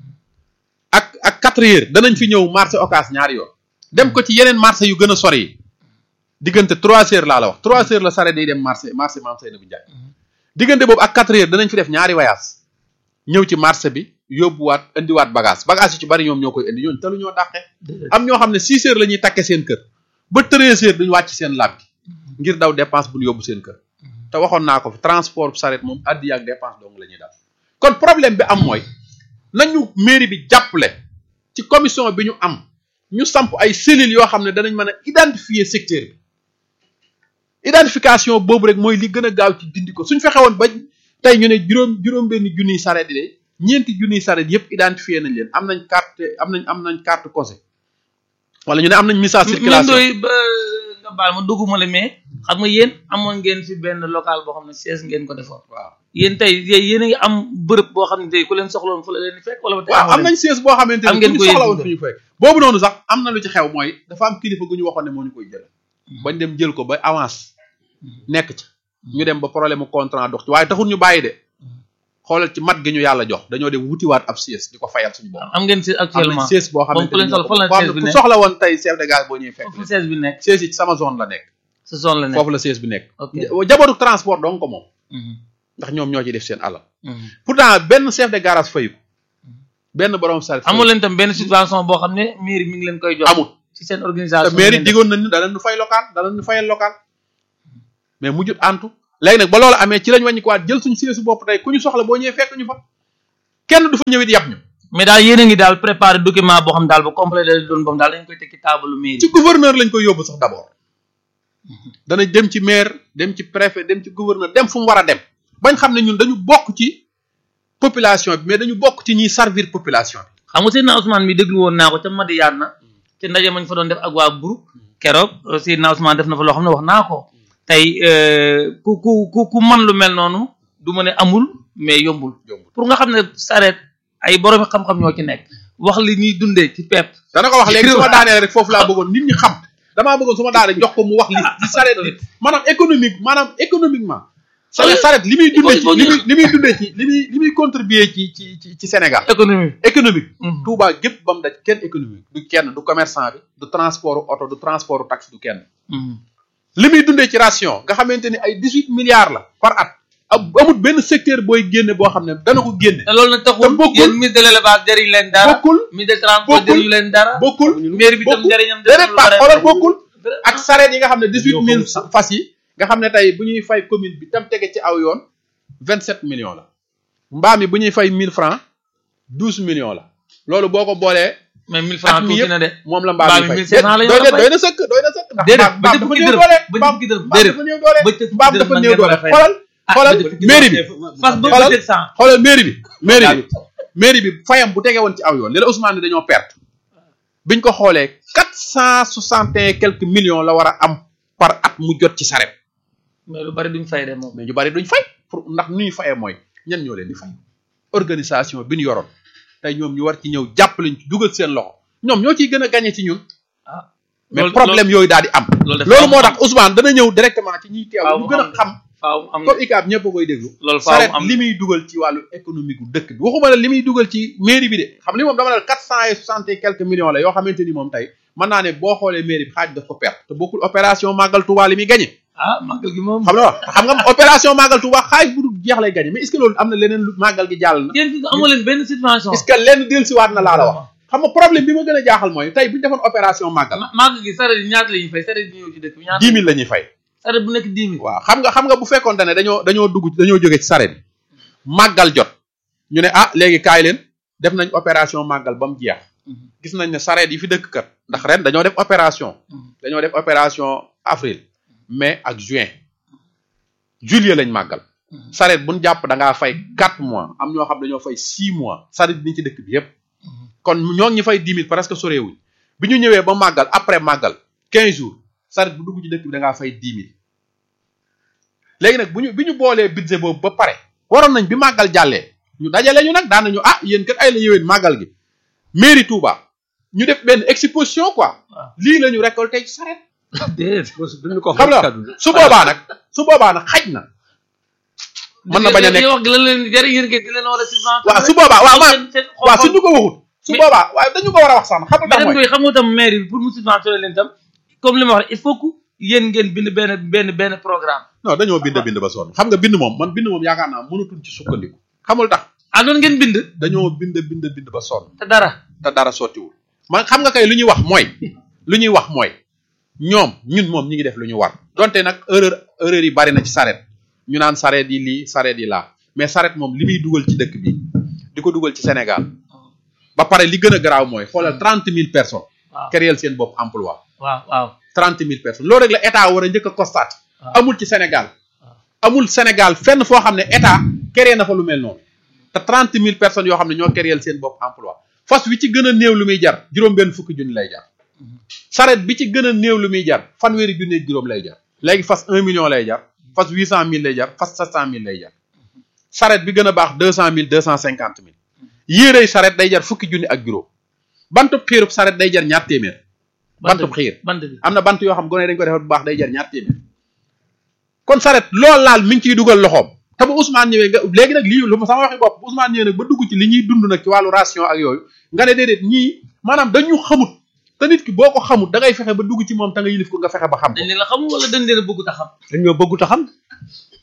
ak ak quatre heures danañ fi ñëw marché occas ñaari yoon dem ko ci yeneen marché yu gën a sori yi diggante trois heures laa la wax trois heures la sare day dem marché marché maam Seydou Ndiaye diggante boobu ak quatre heures danañ fi def ñaari voyage ñëw ci marché bi yóbbuwaat indiwaat bagage bagage yu ci bari ñoom ñoo koy indi ñooñu te lu ñoo dàqe am ñoo xam ne six heures la ñuy takke seen kër ba treize heures duñu wàcc seen làb gi ngir daw dépense bu ñu yóbbu seen kër te waxoon naa ko fi transport saret moom addi ak dépense dong la ñuy daal kon problème bi am mooy nañu mairie bi jàppale ci commission bi ñu am ñu samp ay cellules yoo xam ne danañ mën a identifier secteur bi identification boobu rek mooy li gën a gaaw ci dindi ko suñ fexe woon ba tey ñu ne juróom juróom benn junniy saret yi de ñeenti junniy saret yëpp identifié nañ leen am nañ carte am nañ am nañ carte conseil wala ñu ne am nañ message circulation
doy ba nga baal ma dugguma la mais xam nga yéen amoon ngeen fi benn local boo xam ne siège ngeen ko defoon
waaw
yéen tey yéen a ngi am bërëb boo xam ne tey ku leen soxloon fu la leen di fekk wala ba tey
waaw am nañ siège boo xamante
am
ne
ngeen
ku
ko
ñu soxla
yéen
woon fi ñu fekk boobu noonu sax am na lu ci xew mooy dafa am kilifa gu ñu waxoon ne moo ñu koy jël bañ dem jël ko ba avance nekk ci ñu dem ba problème mu contrat dox ci waaye taxul ñu bàyyi de xoolal ci mat gi ñu yàlla jox dañoo dem wutiwaat ab siège di ko fayal suñu bopp
am ngeen si
am nañ
actuellement
siège boo
moom
xamante
ku leen
ne
soxla fan la
boo xam
siège
ne
bi
ku
nekk
soxla woon tey chef de gare boo ñuy fekk
foofu siège bi nekk
siège yi ci sama zone la nekk
sa zone la nekk
foofu la siège bi nekk
ok
jabootu transport donc ko moom
Mhm.
ndax ñoom ñoo ci def seen alal pourtant benn chef de garage fayu ko benn borom saret fayu
amul leen tam benn situation boo xam ne mairie mi ngi leen koy jox
amul
ci seen
te
organisation
mairie
ngeen def.
digoon nañ ni danañ ñu fay local danañ ñu fayal local mais mujjut antu léegi nag ba loolu amee ci lañ wàññi ko waat jël suñu siège bopp tey ku ñu soxla boo ñëwee fekk ñu fa kenn du fa ñëwit yàpp ñu
mais daal yéen a ngi daal préparé document boo xam daal ba complet da doon boobu daal dañ koy teg ci table mairie
ci gouverneur lañ koy yóbbu sax d'abord danañ dem ci maire dem ci préfet dem ci gouverneur dem fu mu war a dem bañ xam ne ñun dañu bokk ci population bi mais dañu bokk ci ñiy servir population bi
xam nga Seydina Ousmane mi déglu woon naa ko ca Madiyana na ci ndaje mañ fa doon def ak waa groupe keroog euh, Seydina Ousmane def na fa loo xam ne wax naa ko tey euh, ku ku ku ku man lu mel noonu du ma ne amul mais yombul
yombul
pour nga xam ne sareet ay borom xam-xam ñoo ci nekk wax li ñuy dundee ci pepp
dana ko wax léegi su ma daanee rek foofu laa bëggoon nit ñi xam damaa bëggoon su ma daanee jox ko mu wax li li sareet li maanaam économique maanaam économiquement sareet sareet li muy dundee ci li muy li muy dundee ci li muy li muy contribuer ci ci ci ci Sénégal
économie
économique
Mhm.
Touba gépp ba mu daj kenn économique du kenn du commerçant bi du transport oto du transport taxi du kenn
Mhm.
li muy dundee ci ration nga xamante ni ay dix huit milliards la par at am- amut benn secteur booy génne boo xam ne dana ko génne
te loolu nag taxul
te bokkul-
yéen ministre de l'élevage jëriñ leen dara
bokkul
ministre de transport
bokkul-
jëriñu leen dara
bokkul
mairie bi tam
bokkul
njëriñam
déedéet
lu
pas
bare
xoolal
bare.
bokkul
Dara-
ak sareet yi nga xam ne dix huit mille fas yi nga xam ne tey bu ñuy fay commune bi tam tege ci aw yoon vingt sept millions la mbaam yi bu ñuy fay mille francs douze millions la loolu boo ko boolee
mais 1000
at
francs
mi
tuuti
yëpp
na de
moom la mbaam
mbaam
yi
yi
fay
1500 la ñu
doy
war a
na
fay.
doy na sëkk doy na sëkk ndax
Déedéet,
mbaam
ba
mbaam
ca
dafa
fukki
néew
dërëm,
doole
ba ca
mbaam
fukki dërëm,
mbaam
déedéet.
dafa néew doole
ba ca fukki
mbaam
dërëm
dafa
man
néew
ngeen war
doole
a fay.
xoolal
ah
xoolal
ba ca fukki
mairie bi
dërëm. fas ba
xoolal
700
xoolal mairie bi mairie bi mairie bi fayam bu tege woon ci aw yoon léegi Ousmane ni dañoo perte biñ ko xoolee quatre cent soixante et quelques millions la war a am par at mu jot ci saret
mais lu bari duñ fay de moom
mais ñu bari duñ fay pour ndax nu ñuy fayee mooy ñan ñoo leen di fay organisation bi ñu yoroon tey ñoom ñu war ci ñëw jàppale ñu ci dugal seen loxo ñoom ñoo ciy gën a gagné ci ñun
ah
mais
loolu-
problème yooyu daal di am
loolu dafa
loolu
am-
moo tax Ousmane dana ñëw directement ci ñiy teew
Faaw
ñu
mu
gën a
am-
xam
faaw am
comme ICAB ñëpp a koy déglu
loolu faaw
saret
mu am
li muy dugal ci wàllu économique gu dëkk bi waxuma la li muy dugal ci mairie bi de xam li moom dama ne quatre cent et soixante et quelques millions la yoo xamante ni moom tey mën naa ne boo xoolee mairie bi xaaj daf ko perte te bokkul opération Magal Touba li muy gagné
ah màggal gi moom
xam nga wax xam nga opération Magal Touba xaaj bu dul jeex lay gagné mais est ce que loolu am na leneen lu Magal gi jàll na
yéen fi amoo leen benn subvention
est ce que lenn dellusiwaat na laa la wax xam nga problème bi ma gën a jaaxal mooy tey bu ñu defoon opération Magal
Ma- màggal gi saret yi ñaata la ñuy fay saret yi ñëw ci dëkk bi ñaata
dix mille la ñuy fay
saret bu nekk 10 000
waaw xam nga xam nga bu fekkoon ne dañoo dañoo dugg dañoo jóge ci saret màggal jot ñu ne ah léegi kaay leen def nañ opération màggal ba mu jeex gis nañ ne sareet yi fi dëkk kat ndax ren dañoo def opération dañoo def opération avril mai ak juin juillet lañ màggal sareet buñ jàpp da ngaa fay quatre mois am ñoo xam dañoo fay six mois sareet ni ci dëkk bi yépp kon ñoo ngi ñu fay dix mille presque soreewuñ bi ñu ñëwee ba màggal après màggal quinze jours sareet bu dugg ci dëkk bi da ngaa fay dix mille léegi nag bu ñu bi ñu boolee budget boobu ba pare waroon nañ bi màggal jàllee ñu dajale ñu nag daan nañu ah yéen kat ay la yéwén màggal gi mairie Touba ñu def benn exposition quoi
waaw.
lii la ñu récolté ci sareet
déedéet
duñu ko
xam nga su boobaa nag su boobaa nag xaj na mën na bañ a nekk
wax gi lan leen jëriñ yéen ngeen di leen war a subvention
waaw su boobaa waaw ma
seen seen
waaw suñu ko waxut su
Mais-
boobaa waaw dañu ko war a wax sax xam nga tax
beneen
mooy
bi xam nga tam mairie bi pour mu subventionner leen tam comme li ma wax il faut que yéen ngeen bind benn benn benn programme
non dañoo bind bind ba sonn xam nga bind moom man bind moom yaakaar naa mënatuñ ci sukkandiku xamul tax
ah noonu ngeen bind
dañoo bind bind bind ba sonn
te dara
te dara sottiwul man xam nga kay lu ñuy wax mooy lu ñuy wax mooy ñoom ñun moom ñi ngi def lu ñu war donte nag erreur erreur yi bari na ci saret ñu naan saret yi lii saret yi laa mais saret moom li muy dugal ci dëkk bi di ko dugal ci Sénégal ba pare li gën a garaaw mooy xoolal trente mille personnes
waaw
créer seen bopp emploi
waaw waaw
trente mille personnes loolu rek la état war a njëkk a constaté
waaw.
amul ci Sénégal amul Sénégal fenn foo xam ne état créé na fa lu mel noonu te trente mille personnes yoo xam ne ñoo créer seen bopp emploi fas wi ci gën a néew lu muy jar juróom-benn fukki junni lay jar saret bi ci gën a néew lu muy jar fanweeri junni ak juróom lay jar léegi fas un million lay jar fas huit cent mille lay jar fas sept cent mille lay jar saret bi gën a baax deux cent mille deux cent cinquante mille yéerey saret day jar fukki junni ak juróom bantub xiirub saret day jar ñaar téeméer bantub xiir
bant bi
am na bant yoo xam gone dañ ko defar bu baax day jar ñaar téeméer kon saret lool laal mi ngi ciy dugal loxoom te bu Ousmane ñëwee nga léegi nag lii lu ma sama waxi bopp bu Ousmane ñëwee nag ba dugg ci li ñuy dund nag ci wàllu ration ak yooyu nga ne déedéet ñii maanaam dañu xamut te nit ki boo ko xamut da ngay fexe ba dugg ci moom te nga yilif ko nga fexe ba xam ko
dañ leen la xamul wala dañ leen a bëgg ta xam
dañoo bëggut a xam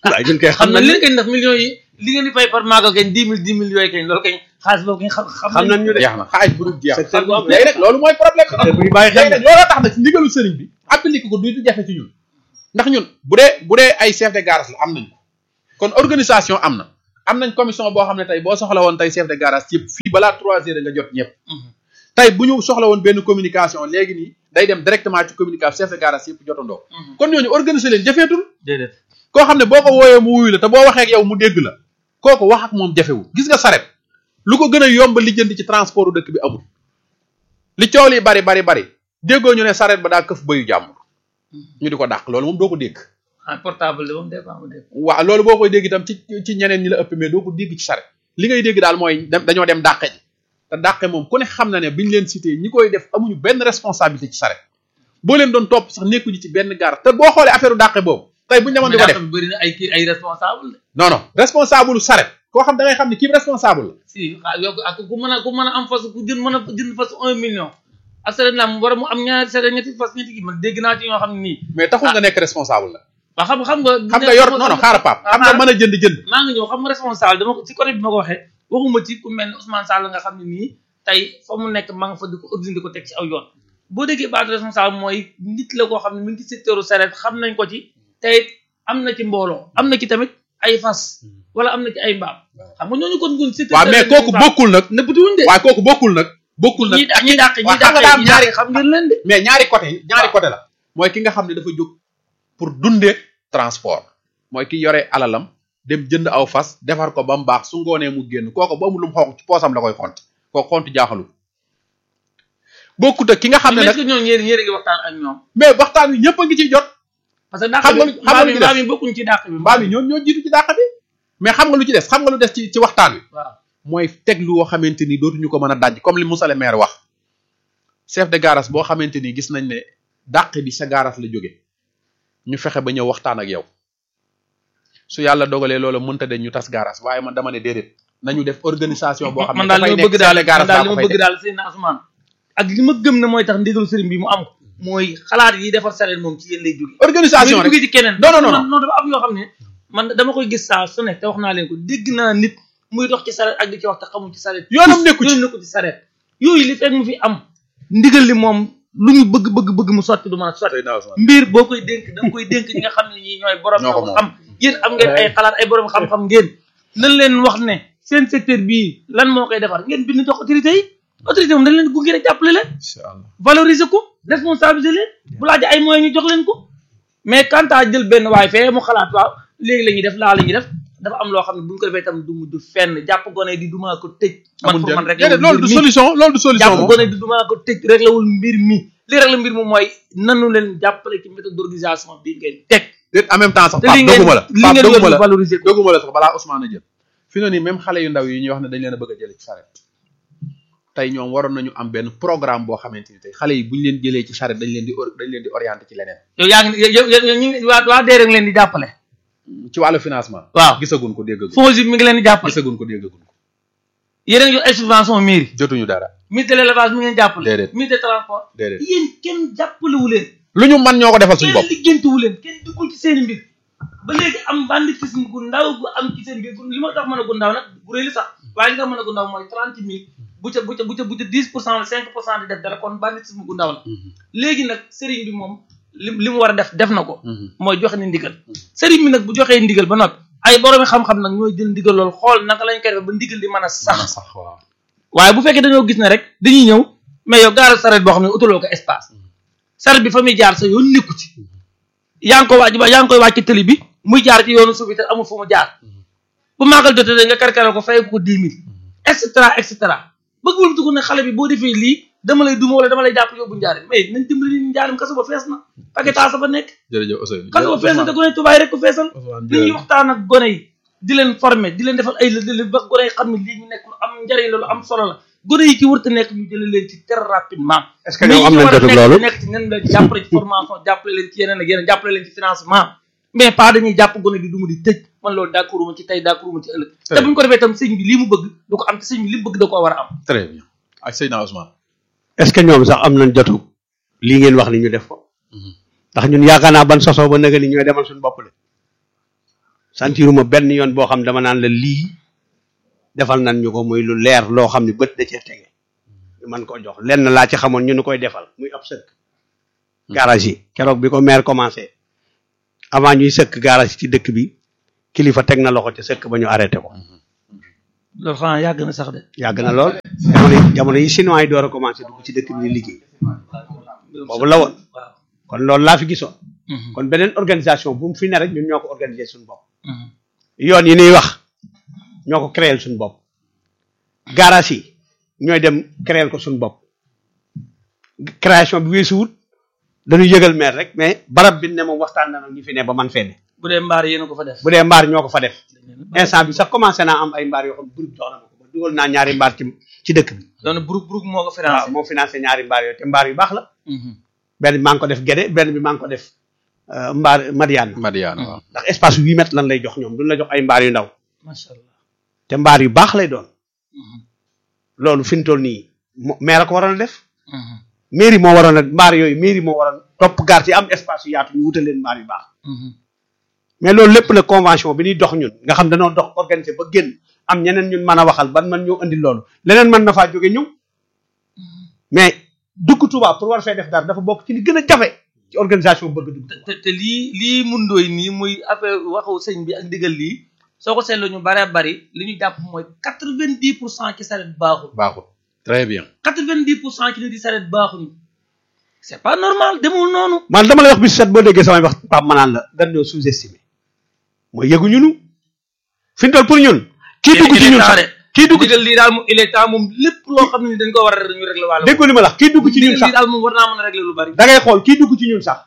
waaye ñun kay
xam
xam
na
nañ
li ngeen def millions yi li ngeen di fay par maagal kañ dix mille dix mille yooyu kañ loolu kañ xaalis boobu kañ xam
xam nañ ñu de
jeex na xaaj bu dul jeex
secteur bu am
léegi nag loolu mooy problème
te bu ñu bàyyi xel
léegi nag looloo tax nag ndigalu sëriñ bi appliqué ko du jafe ci ñun ndax ñun bu dee bu dee ay chef de garage la am nañ ko kon organisation am na am nañ commission boo xam ne tey boo soxla woon tey chef de garage yëpp fii balaa trois heures nga jot ñëpp tey bu ñu soxla woon benn communication léegi nii day dem directement ci communication chef de garage yëpp jotandoo kon ñooñu organiser leen jafeetul
déedéet
koo xam ne boo ko wooyee mu wuyu la te boo waxee ak yow mu dégg la kooku wax ak moom jafewul gis nga saret lu ko gën a yomb lijjanti ci transport dëkk bi amul li coow li bari bari bari déggoo ñu ne saret ba daa këf bayu jàmbur ñu di ko dàq loolu moom doo ko dégg
ah portable de moom dépend mu dégg
waaw loolu boo koy dégg itam ci ci ñeneen ñi la ëpp mais doo ko dégg ci saret li ngay dégg daal mooy dem dañoo dem dàqe ji te dàqe moom ku ne xam na ne biñ leen cité ñi koy def amuñu benn responsabilité ci saret boo leen doon topp sax nekkuñu ci benn gaar te boo xoolee affaire dàqe boobu tey buñu demoon di ko def
bëri na ay kii ay responsable de
non non responsable saret koo xam da ngay xam ne kii responsable la
si ah yow ak ku mën a ku mën a am fas ku jënd mën a jënd fas un million ak saret la mu war a mu am ñaari saret ñetti fas ñetti kii man dégg naa ci ñoo xam ne nii
mais taxul nga nekk responsable la
waa xam xam nga
xam nga yor non non xaaral pap xam nga mën a jënd jënd
maa ngi ñëw xam nga responsable dama ko ci côté bi ma ko waxee waxuma ci ku mel ne Ousmane Sall nga xam ne nii tey fa mu nekk maa nga fa di ko organiser di ko teg ci aw yoon boo déggee baatu responsable mooy nit la koo xam ne mi ngi ci secteur u saret xam nañ ko ci tey am na ci mbooloo am na ci tamit ay fas wala am na ci ay mbaam xam nga ñooñu kon gun secteur
waaw mais kooku bokkul nag
nëbbatuwuñ de
waaye kooku bokkul nag bokkul nag
ñi dàq ñi dàq ñi
waaw
dàq
xam nga daa am
ñi
ñaari
dàq xam ngeen leen de
mais ñaari côté ñaari côté la mooy ki nga xam ne dafa jóg pour dundee transport mooy ki yore alalam dem jënd aw fas defar ko ba mu baax su ngoonee mu génn kooku ba amul lu mu xonq ci poosam la koy xont kooku xont jaaxalul bokkut ak ki nga xam ne
mais est-ce
nag
que ñooñu yéen yéen a ngi waxtaan ak ñoom
mais waxtaan wi ñëpp a ngi ciy jot
parce que dàq
Xam nga
bi
lu- xam nga lu
mbaam
ci
yi
des?
mbaam yi bokkuñ ci dàq bi
mbaam yi ñoom ñoo jiitu ci dàq bi mais xam nga lu ci des xam nga lu des ci ci waxtaan wi
waaw
mooy teg lu woo xamante ni dootuñu ko mën a daj comme li Moussa le maire wax chef de garage boo xamante ni gis nañ ne dàq bi sa garage la jóge ñu fexe ba ñëw waxtaan ak yow su yàlla dogalee loola mënta de ñu tas garage waaye man dama ne déedéet nañu def organisation boo xam ne
man daal li
dafay
ma
nekk
bëgg daal
chef de garage
man daal
baa
li
ko
ma
fay
bëgg
teg
daal seen Ousmane ak li ma gëm ne mooy tax ndigalu sëriñ bi mu am ko mooy xalaat yi defar sareet moom ci yéen lay jóge
organisation
muy
rek
jóge ci keneen
Non, non, non,
man non dafa am yoo xam ne man dama koy gis saa su ne te wax naa leen ko dégg naa nit muy dox ci sareet ak di ci wax te xamul ci sareet
yoonam nekku ci
yoonam nekku ci sareet yooyu li fekk mu fi am ndigal li moom lu ñu bëgg bëgg bëgg mu sotti du mën a sotti mbir boo koy dénk da nga koy dénk ñi nga xam ne ñii ñooy borom
Ñoo ko
ñoo
moom.
xam yéen am ngeen ay xalaat ay borom xam-xam ngeen nan leen wax ne seen secteur bii lan moo koy defar ngeen bind jox autorité yi autorité moom dañ leen gunge rek jàppale leen
incha allah
valoriser ko responsabiliser leen bu laajee ay moyens ñu jox leen ko mais quant à jël benn waay fee mu xalaat waaw léegi la ñuy def laa la ñuy def dafa am loo xam ne bu ñu ko defee itam du mujj fenn jàpp gone di dumaa ko tëj man
amul
pour man rek
njëriñ loolu du solution loolu du solution
jàpp
moom
gone di dumaa ko tëj rek lawul mbir mi li rek la mbir mi mooy nanu leen jàppale ci méthode d'organisation bi ngeen teg
déet en même temps sax
te
Pape
li ngeen
doguma la
li
Pape
ngeen
doguma
yor
la
ñu valoriser ko
doguma la sax balaa Ousmane a jël fi na nii même xale yu ndaw yi ñuy wax ne dañ leen a bëgg a jëlee ci charrette tey ñoom waroon nañu am benn programme boo xamante ni tey xale yi buñ leen jëlee ci charrette dañ leen di or- dañ leen di orienté ci leneen
yow yaa ngi yow yow yow ñu ngi waa waa DER ngi leen di jàppale
ci wàllu financement
waaw
gisagun ko déggagun
FONGIP mi ngi leen di jàppale
gisagun ko déggagun ko
yéen a ngi yor ay subvention mairie
jotuñu dara
ministre de l'élevage mi ngi leen jàppale
Déedéet.
ministre de transport
déedéet
yéen kenn jàppalewu leen
lu ñu man ñoo ko defal suñu
kenn
bopp
liggéentuwu leen kenn duggul ci seen mbir ba léegi am banditisme gu ndaw gu am ci seen mbir li ma tax mën a gu ndaw nag bu réy li sax waaye li nga mën a gu ndaw mooy trente mille bu ca bu ca bu ca bu ca dix pour cent wala cinq pour cent di def dara kon banditisme gu ndaw la léegi nag sëriñ bi moom li li mu war a def def na ko mooy joxe ni ndigal sëriñ bi nag bu joxee ndigal ba noppi ay boroomi xam-xam nag ñooy jël ndigal loolu xool naka lañ koy def ba ndigal li mën a sax
sax waaw
waaye bu fekkee dañoo gis ne rek dañuy ñëw mais yow gaaral saret boo xam ne utaloo ko espace saret bi fa muy jaar sa yoon nekku ci yaa ngi ko wàcc ba yaa ngi koy wàcc tëli bi muy jaar ci yoonu suuf bi te amul fu mu jaar bu maagal jotee nga karkaral ko fay ko dix mille et cetera et cetera bëgg wul dugg ne xale bi boo defee lii dama lay duma wala dama lay jàpp yóbbu njaarim mais nañ dimbali ni njaarim kaso ba fees na paquetage ba nekk
jërëjëf Ousseynou
kaso ba fees na te gone tubaay rek ko feesal li ñuy waxtaan ak gone yi di leen former di leen defal ay lël ba gone yi xam ne lii ñu nekk lu am njariñ la lu am solo la gone yi ci wërta nekk ñu jëlee leen ci très rapidement
est-ce que ñoom am nañ jotul loolu
nekk ci nen la jàppale ci formation jàppale leen ci yeneen ak yeneen jàppale leen ci financement mais pas dañuy jàpp gone di duma di tëj man loolu d'accord ma ci tey d'accord ma ci ëllëg te bu ñu ko defee tam sëñ bi lii mu bëgg du ko am te sëñ bi li mu bëgg da koo war a am
très bien ak Seydina Ousmane
est-ce que ñoom sax am nañ jotu lii ngeen wax ni ñu def ko ndax ñun yaakaar naa ban sosoo ba nëga ni ñooy demal suñu bopp de sentiruma benn yoon boo xam ne dama naan la lii defal nañ ñu ko muy lu leer loo xam ne bët da cee tege ñu mën koo jox lenn laa ci xamoon ñu nu koy defal muy ab sëkk garage yi keroog bi ko maire commencé avant ñuy sëkk garage ci dëkk bi kilifa teg na loxo ci sëkk ba ñu arrêté ko
loolu xanaa yàgg na sax de
yàgg na lool jamono yi jamono yi chinois yi door a commencé dugg ci dëkk bi di liggéey boobu la woon
waaw
kon loolu laa fi gisoon
Mhm.
kon beneen organisation bu mu fi ne rek ñun ñoo ko organiser suñu bopp
Mhm.
yoon yi ñuy wax ñoo ko créer suñu bopp garage yi ñooy dem créer ko suñu bopp création bi weesuwut dañuy yëgal maire rek mais barab bi ne moom waxtaan na ñu fi ne ba man fee ne
bu dee mbaar yéen a ko fa def
bu dee mbaar ñoo ko fa def instant bi sax commencé naa am ay mbaar yoo xam ne groupe jox na ma ko ba dugal naa ñaari mbaar ci ci dëkk bi
doon buruk buruk moo ko
waaw
financé
moo financé ñaari mbaar yooyu te mbaar yu baax la
Mhm.
benn bi maa ngi ko def Guédé benn bi maa ngi ko def euh, mbaar Madiane
Madiana waaw
ndax espace huit mètres lan lay jox ñoom duñ la jox ay mbaar yu ndaw
macha allah
te mbaar yu baax lay doon
Mhm.
loolu fi mu toll nii mo- maire a ko waroon a def
Mhm.
mairie moo waroon a mbaar yooyu mairie moo waroon topp gaar yi am espace yu yaatu ñu wutal leen mbaar yu baax
Mhm.
mais loolu lépp nag convention bi ñuy dox ñun nga xam dañoo dox organiser ba génn am ñeneen ñun mën a waxal ban man ñoo indi loolu leneen mën na faa jóge ñëw mais dugg Touba pour war fee def dara dafa bokk ci li gën a jafe ci organisation bëgg dugg Touba.
te te lii lii mundooy nii muy affaire waxu sëñ bi ak ndigal lii soo ko seetloo ñu baree bari li ñu jàpp mooy quatre vingt dix pour cent ci saret baaxul
baaxul très bien
quatre vingt dix pour cent ci nit di saret baaxuñu c'est pas normal demul noonu
man dama lay wax bis set boo déggee samay wax Pape Manaan la dañ ñoo sous-estimé mooy yëguñu nu fi mu toll pour ñun kii dugg ci ñun sax kii dugg ci
ndigal lii daal moom il est temps moom lépp loo xam ne dañ ko war a ñu régler wàll
déggoo li ma la wax kii dugg ci ñun
ndigal
sax
lii daal moom war naa mën a régler lu bari
da ngay xool kii dugg ci ñun sax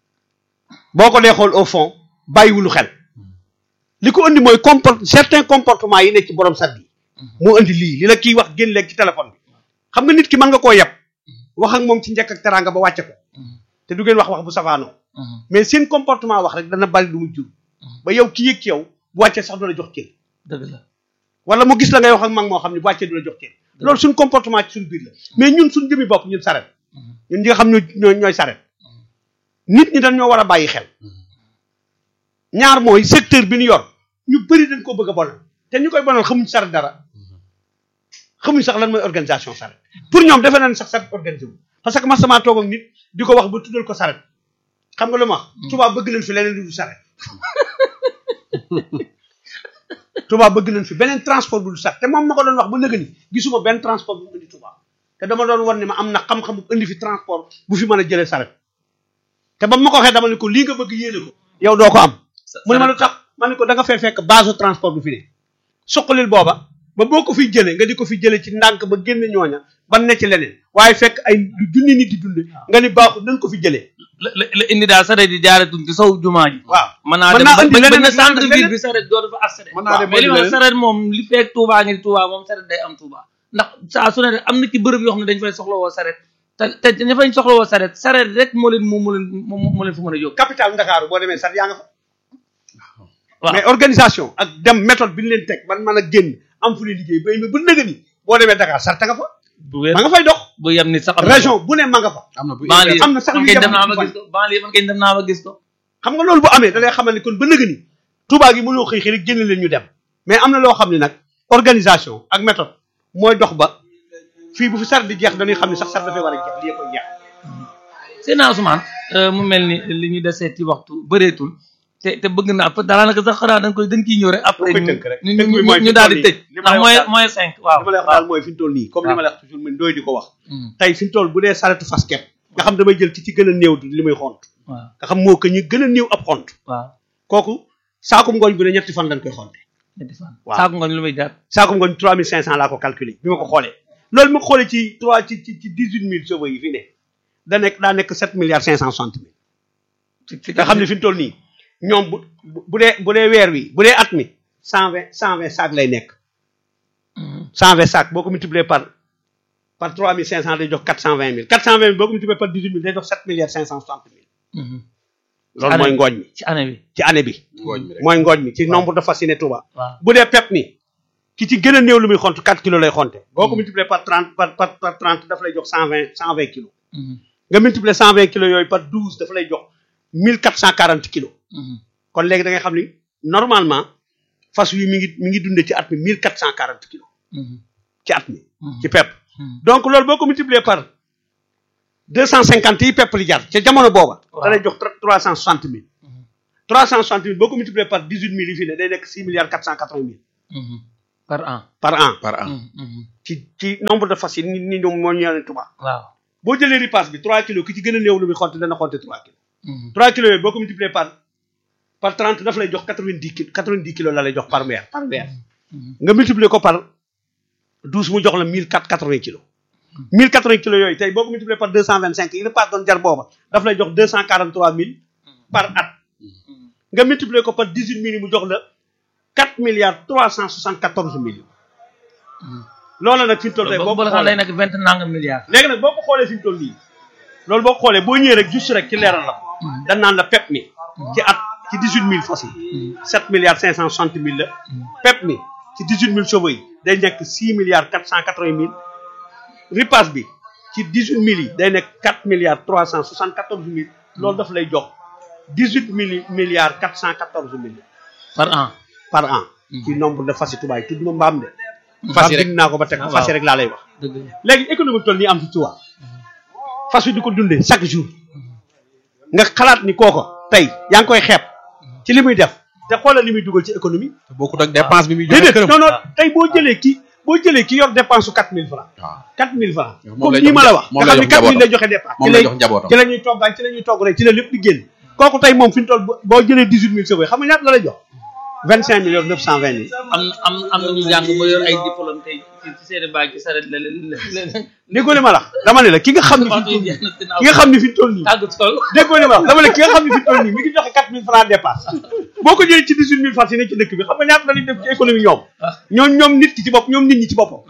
boo ko dee xool au fond bàyyiwulu xel li ko indi mooy comport certains comportements yi nekk ci borom sat yi moo indi lii li la kii wax génn léegi ci téléphone bi xam nga nit ki mën nga koo yeb wax ak moom ci njëkk ak teraanga ba wàcce ko te du ngeen wax wax bu safaanoo mais seen comportement wax rek dana bari lu mu jur ba yow ki yëg ci yow bu wàccee sax du la jox cër
dëgg la
wala mu gis la ngay wax ak mag moo xam ne bu wàccee du la jox cër loolu suñ comportement ci suñ biir la mais ñun suñ jëmi bopp ñun saret ñun ñi nga xam ñoo ñooy ñooy saret nit ñi dañ ñoo war a bàyyi xel ñaar mooy secteur bi ñu yor ñu bëri dañ ko bëgg a bonal te ñu koy bonal xamuñ saret dara xamuñ sax lan mooy organisation saret pour ñoom defe nañ sax saret organisé wu parce que ma sama toog ak nit di ko wax ba tuddal ko saret xam nga lu ma wax tubaab bëgg nañ fi leneen lu dul saret tubaab bëgg nañ fi beneen transport bu dul saret te moom ma ko doon wax ba nëgë ni gisuma benn transport bu mu indi tubaab te dama doon wan ne ma am na xam-xam bu indi fi transport bu fi mën a jëlee saret te ba ma ko waxee dama ne ko lii nga bëgg yéene ko yow doo ko am mu ne ma lu tax ma ne ko da nga fay fekk base transport bu fi ne suqalil booba ba boo ko fiy jëlee nga di ko fi jëlee ci ndànk ba génn ñooña ban ne ci leneen waaye fekk ay lu junni nit di dund nga ni baaxul nañ ko fi jëlee
la la la indi daal saret yi jaaretuñ ci sow jumaa ji
waaw
mën naa
mën
dem
naa
ba
indi
ba
leneen
na
ak
centre
leneen.
ville bi saret dootu fa accéder
Mën naa dem ba
mais li ma
leneen.
saret moom li fekk Touba ngi Touba moom saret day am Touba ndax saa su ne rek am na ci bërëb yoo xam ne dañ fay soxla woo saret te te ña fañ soxla woo saret saret rek moo leen moo moo leen moo moo leen fa mën a yóbbu
capital Ndakaaru boo demee sax yaa nga fa
waaw
mais organisation ak dem méthode bi ñu leen teg ban mën a génn am fu ne liggéey ba ba nëgë ni boo demee Dakar sarta nga fa
bu wér
ma nga fay dox
bu yem nit sax am na
région bu ne ma nga fa
am na bu
banlieue
am na sax
man
yu
kay dem
jamono
naa ba
fan.
gis ko banlieue man kay dem naa ba gis ko
xam nga loolu bu amee da lay xamal ni kon ba nëgë ni Touba gi mënoo xëy xëy rek génn leen ñu dem mais am na loo xam ne nag organisation ak méthode mooy dox ba fii bu fi sar di jeex dañuy xam ne sax sar dafay war a jeex lii koy jeex
Seydina Ousmane euh, mu mel ni li ñu desee ci waxtu bëreetul te te bëgg naa fa daanaka sax xanaa dañ koy dañ ciy ñëw rek après
koy
ñu
tënk rek.
ñu
tënk bi
ñu
mooy
ñu
fi
daal di
toll
tëj
nii. Li ma
ndax
lay
mooy
wax daal-
mooy cinq waaw
li ma lay wax daal mooy fi mu toll nii comme li ma lay wax toujours man doy di ko wax
Mm,
tey fi mu toll bu dee saretu fas kepp nga xam damay jël ci ci gën a néew li muy xont
waaw
nga xam moo que ñu gën a néew ab xont
waaw
kooku saakum ngooñ bu ne ñetti fan lañ koy xonte
ñetti fan
Waaw.
saako nga lu muy jar
saakum ngooñ trois mille cinq cent laa ko calculé bi ma ko xoolee loolu ma ko xoolee ci trois ci ci ci dix huit mille chevaux yi fi ne da nekk daa nekk sept milliards cinq cent soixante mille
ci ci
nga xam ne fi mu toll nii ñoom bu bu bu dee bu dee weer wi bu dee at mi cent vingt cent vingt sac lay nekk
Mm,
cent vingt sac boo ko multiplié par par trois mille cinq cent day jox quatre cent vingt mille quatre cent vingt mille boo ko multiplié par dix huit mille day jox sept milliards cinq cent soixante mille
mhm.
loolu mooy ngooñ mi
ci année bi
ci année bi
ngooñ mi rek
mooy ngooñ mi ci nombre de fas yi ne Touba
waaw
bu dee pep mi ki ci gën a néew lu muy xont quatre kilos lay xonte boo ko multiplié par trente par par par trente daf lay jox cent vingt cent vingt kilos
Mhm,
nga multiplié cent vingt kilos yooyu par douze dafa lay jox mille quatre cent quarante kilos
mhm.
kon léegi da ngay xam ni normalement fas wi mi ngi mi ngi dundee ci at mi mille quatre cent quarante kilos ci at mi ci pepp donc loolu boo ko multiplier par deux cent cinquante yi pepp li jar ca jamono booba da lay jox trois cent soixante mille trois cent soixante mille boo ko multiplier par dix huit mille yi fi ne day nekk six milliards quatre cent quatre vingt mille
par an
par an
par an
ci ci nombre de fas yi ni ni ñoom moo ñëwee tubaab
waaw
boo jëlee ripaas bi trois kilos ki ci gën a néew lu muy xonte dana xonte trois kilos trois kilos yooyu boo ko multiplier par par trente daf lay jox quatre vingt dix kilos quatre vingt dix kilos la lay jox par weer par weer nga multiplier ko par douze mu jox la mille quatre quatre vingt kilos mille quatre vingt kilos yooyu tey boo ko multiplier par deux cent vingt cinq yi ripaas doon jar booba daf lay jox deux cent quarante trois mille par at nga multiplier ko par dix huit mille mu jox la quatre milliards trois cent soixante quatorze millions loola nag fi mu toll tey boo
boobu
ko
la xam lay
xoolee
nekk vingt nangam milliards
léegi nag boo ko xoolee fi mu toll nii loolu boo ko xoolee boo ñëwee rek juste rek ci leeral la ko dañ naan la pep mi ci at ci dix huit mille fas yi sept milliards cinq cent soixante mille la pep mi ci dix huit mille chevaux yi day nekk six milliards quatre cent quatre vingt mille ripaas bi ci dix huit mille yi day nekk quatre milliards trois cent soixante quatorze mille loolu daf lay jox dix huit mille milliards quatre cent quatorze mille
par an
par an ci nombre de fas yi tubaab yi tudd ma mbaam de
fas yi rek
bind naa ko ba teg ko fas yi rek laa lay wax
dëgg la
léegi économie toll nii am fi tubaab fas wi di ko dundee chaque jour nga xalaat ni kooko tey yaa ngi koy xeeb ci li muy def te xoolal li muy dugal ci économie
te bokkut ak dépense bi muy joxe
déedéet
këram
non non tey boo jëlee ki boo jëlee ki yor dépense su quatre mille francs
waaw
quatre mille francs
Moom
comme
lay
nii
jox
ma la wax
moom
nga
lay
xam ni
jox
quatre mille lay joxe dépense
moom
ci
lay
lay
jox njabootam
ci la ñuy toggaan ci la ñuy togg rek ci la lépp di génn kooku tey moom fi mu toll boo- boo jëlee dix huit mille chevaux xam nga ñaata la lay jox vingt cinq millions neuf cent vingt mille
am na am am na ñu jàng ba yor ay diplôme tey ci ci seen baag ci saret la la la
déggoo li ma la wax dama ne la ki nga xam ne fi mu toll nii ki nga xam ne fi mu toll nii
tàggatoo
déggoo li ma wax dama ne ki nga xam ne fi mu toll nii mi ngi joxe quatre mille francs dépense boo ko jëlee ci dix huit mille francs yi ne ci dëkk bi xam nga ñaata la ñuy def ci économie ñoom ñoom ñoom nit ki ci bopp ñoom nit ñi ci boppam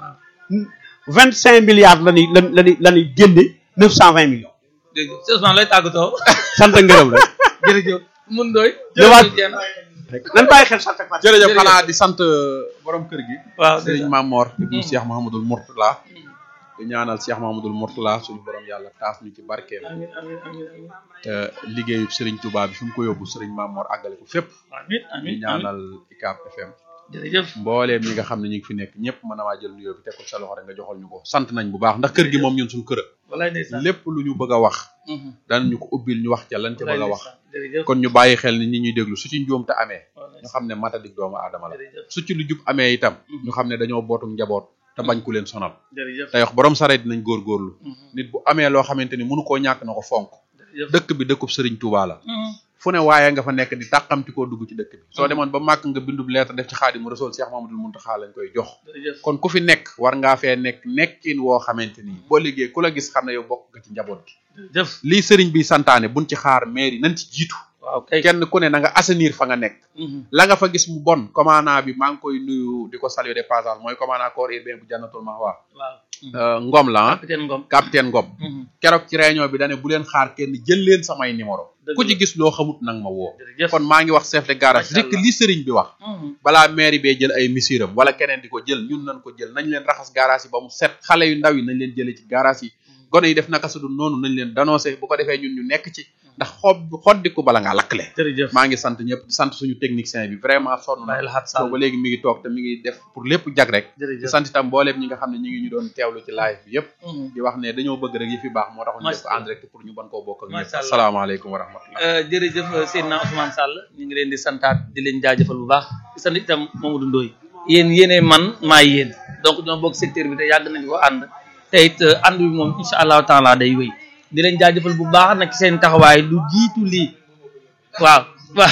vingt cinq milliards la ñuy la la ñuy la ñuy génne neuf cent vingt millions
dégg nga Ousmane lay tàggatoo
sant ak ngërëm la
jërëjëf mun doy
Jëwaat.
jërëjëf
nan bàyyi xel sant ak fàtte
jërëjëf
jërëjëf.
xanaa di sant borom kër gi
waaw
sëriñ Mamor ibnu Cheikh Mahamadul Mourtala di ñaanal Cheikh Mahamadul Mourtala suñu borom yàlla taas ñu ci barkeem
amiin amiin amiin amiin
te liggéeyub sëriñ Touba bi fi mu ko yóbbu sëriñ Mamor àggale ko fépp
amiin
di
amiin amiin
ñaanal ICAP FM
jërëjëf
mbooleem ñi nga xam ne ñu ngi fi nekk ñëpp mën a waa jël nuyoo bi teg ko sa loxo rek nga joxal ñu ko sant nañ bu baax ndax kër gi moom ñun suñu kër
walaay ndeysaan
lépp lu ñu bëgg a wax
Mhm.
daan ñu ko ubbil ñu wax ca lan ca
walaay
bëgg a wax
ndeysaan jërëjëf
kon ñu bàyyi xel ni ñi ñuy déglu su ci njuum te amee
walaay
ñu xam ne matadik doomu aadama la
jërëjëf
su ci lu jub amee itam ñu xam ne dañoo bootu njaboot te bañ ku leen sonal
jërëjëf
tey wax borom sareet dinañ góorgóorlu
Mhm.
nit bu amee loo xamante ni mënu koo ñàkk na ko fonk
jërëjëf
dëkk bi dëkkub sëriñ Touba la
Mhm.
fu ne waaye nga fa nekk di tàqamti koo dugg ci dëkk bi soo demoon ba màkk nga bindub lettre def ci xaadimu rasul Cheikh Mamadou Muntaxa lañ koy jox
jërëjëf
kon ku fi nekk war ngaa fee nekk nekkin woo xamante ni boo liggéey ku la gis xam ne yow bokk nga ci njaboot gi
jërëjëf
lii sëriñ bi santaane buñ ci xaar mairie nañ ci jiitu
waaw kay
kenn ku ne na nga assainir fa nga nekk
Mhm.
la nga fa gis mu bon commandant bi maa ngi koy nuyu di ko saluer de passage mooy commandant corps urbain bu jannatul mahwa
waaw
Euh, Ngom la ah
capitaine Ngom
capitaine Ngom
Mhm.
keroog ci réunion bi dane bu leen xaar kenn jël leen samay numéro
Dëgg
ku
la.
ci gis loo xamut nag ma woo
jërëjëf
kon maa ngi wax chef de garage
Macha
rek
Allah.
li sëriñ bi wax
Mhm.
balaa mairie bee jël ay misiram wala keneen di ko jël ñun nañ ko jël nañ leen raxas garage yi ba mu set xale yu ndaw yi nañ leen jëlee ci garage yi gone yi def naka su dul noonu nañ leen dénoncé bu ko defee ñun ñu nekk ci ndax xob xoddiku bala ngaa lakkle
jërëjëf
maa ngi sant ñëpp di sant suñu technicien bi vraiment sonn na
Baye Lahat Sall
ba léegi mi ngi toog te mi ngi def pour lépp jag rek di
jërëjëf
sant itam mbooleem ñi nga xam ne ñi ngi ñu doon teewlu ci live bi yëpp
Mhm.
di wax ne dañoo bëgg rek yi fi baax moo tax ñu def ko
Macha
en direct pour ñu mën koo bokk ak ñëpp
Macha Allah.
asalaamaaleykum wa rahmatullah
Euh, jërëjëf Seydina Ousmane Sall ñu ngi leen di santaat di leen jaajëfal bu baax di sant itam Mamadou Ndoye yéen yéenee man maa yéen donc ñoo bokk secteur bi te yàgg nañ ko ànd te it euh, ànd bi moom incha allahu taala day wéy di leen jaajëfal bu baax nag ci seen taxawaay lu jiitu lii waaw waaw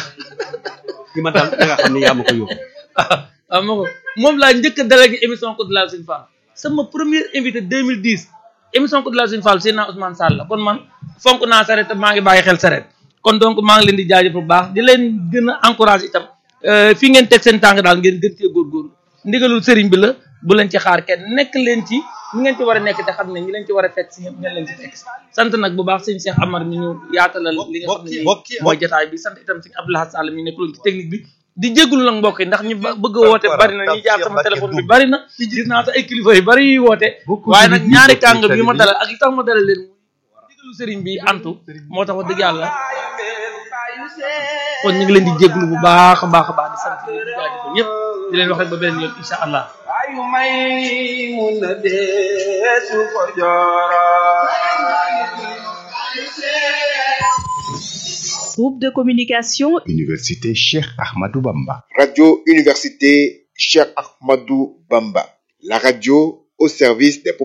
ki ma daal da nga xam ne yaa ma ko yóbbu
waaw ma ko moom laa njëkk a délégué émission Code de la Sine Fall sama premier invité 2010 émission Code de la Sine Fall Seydina Ousmane Sall la kon man fonk naa saret te maa ngi bàyyi xel saret kon donc maa ngi leen di jaajëfal bu baax di leen gën a encouragé itam euh, fi ngeen teg seen tànk daal ngeen gën cee góorgóorlu ndigalul sëriñ bi la bu leen ci xaar kenn nekk leen ci ñi ngeen ci war a nekk te xam ne ñi leen ci war a fekk si ñëpp ngeen leen ci fekk si sant nag bu baax sëñ Cheikh Amar mi ñu yaatalal li nga xam ne nii mooy jotaay bi sant itam sëñ Abdoulaye Sall mi nekkuloon ci technique bi di jégalu nag mbokk yi ndax ñi ba- bëgg a woote bari na ñi jaar sama téléphone bi bari na gis naa sax ay kilifa yu bari yuy woote waaye nag ñaari kàngam yi ma dalal ak li tax ma dalal leen muy ndigalu sëriñ bi antu moo tax wax dëgg yàlla kon ñu ngi leen di jéglu bu baax a baax a baax di sant ñëpp di jaajëfal ñëpp di leen wax rek ba beneen yoon incha allah
ayu may mun na deesu ko jooro
Groupe de communication
Université Cheikh Ahmadou Bamba.
Radio Université Cheikh Ahmadou Bamba. La radio au service des populations.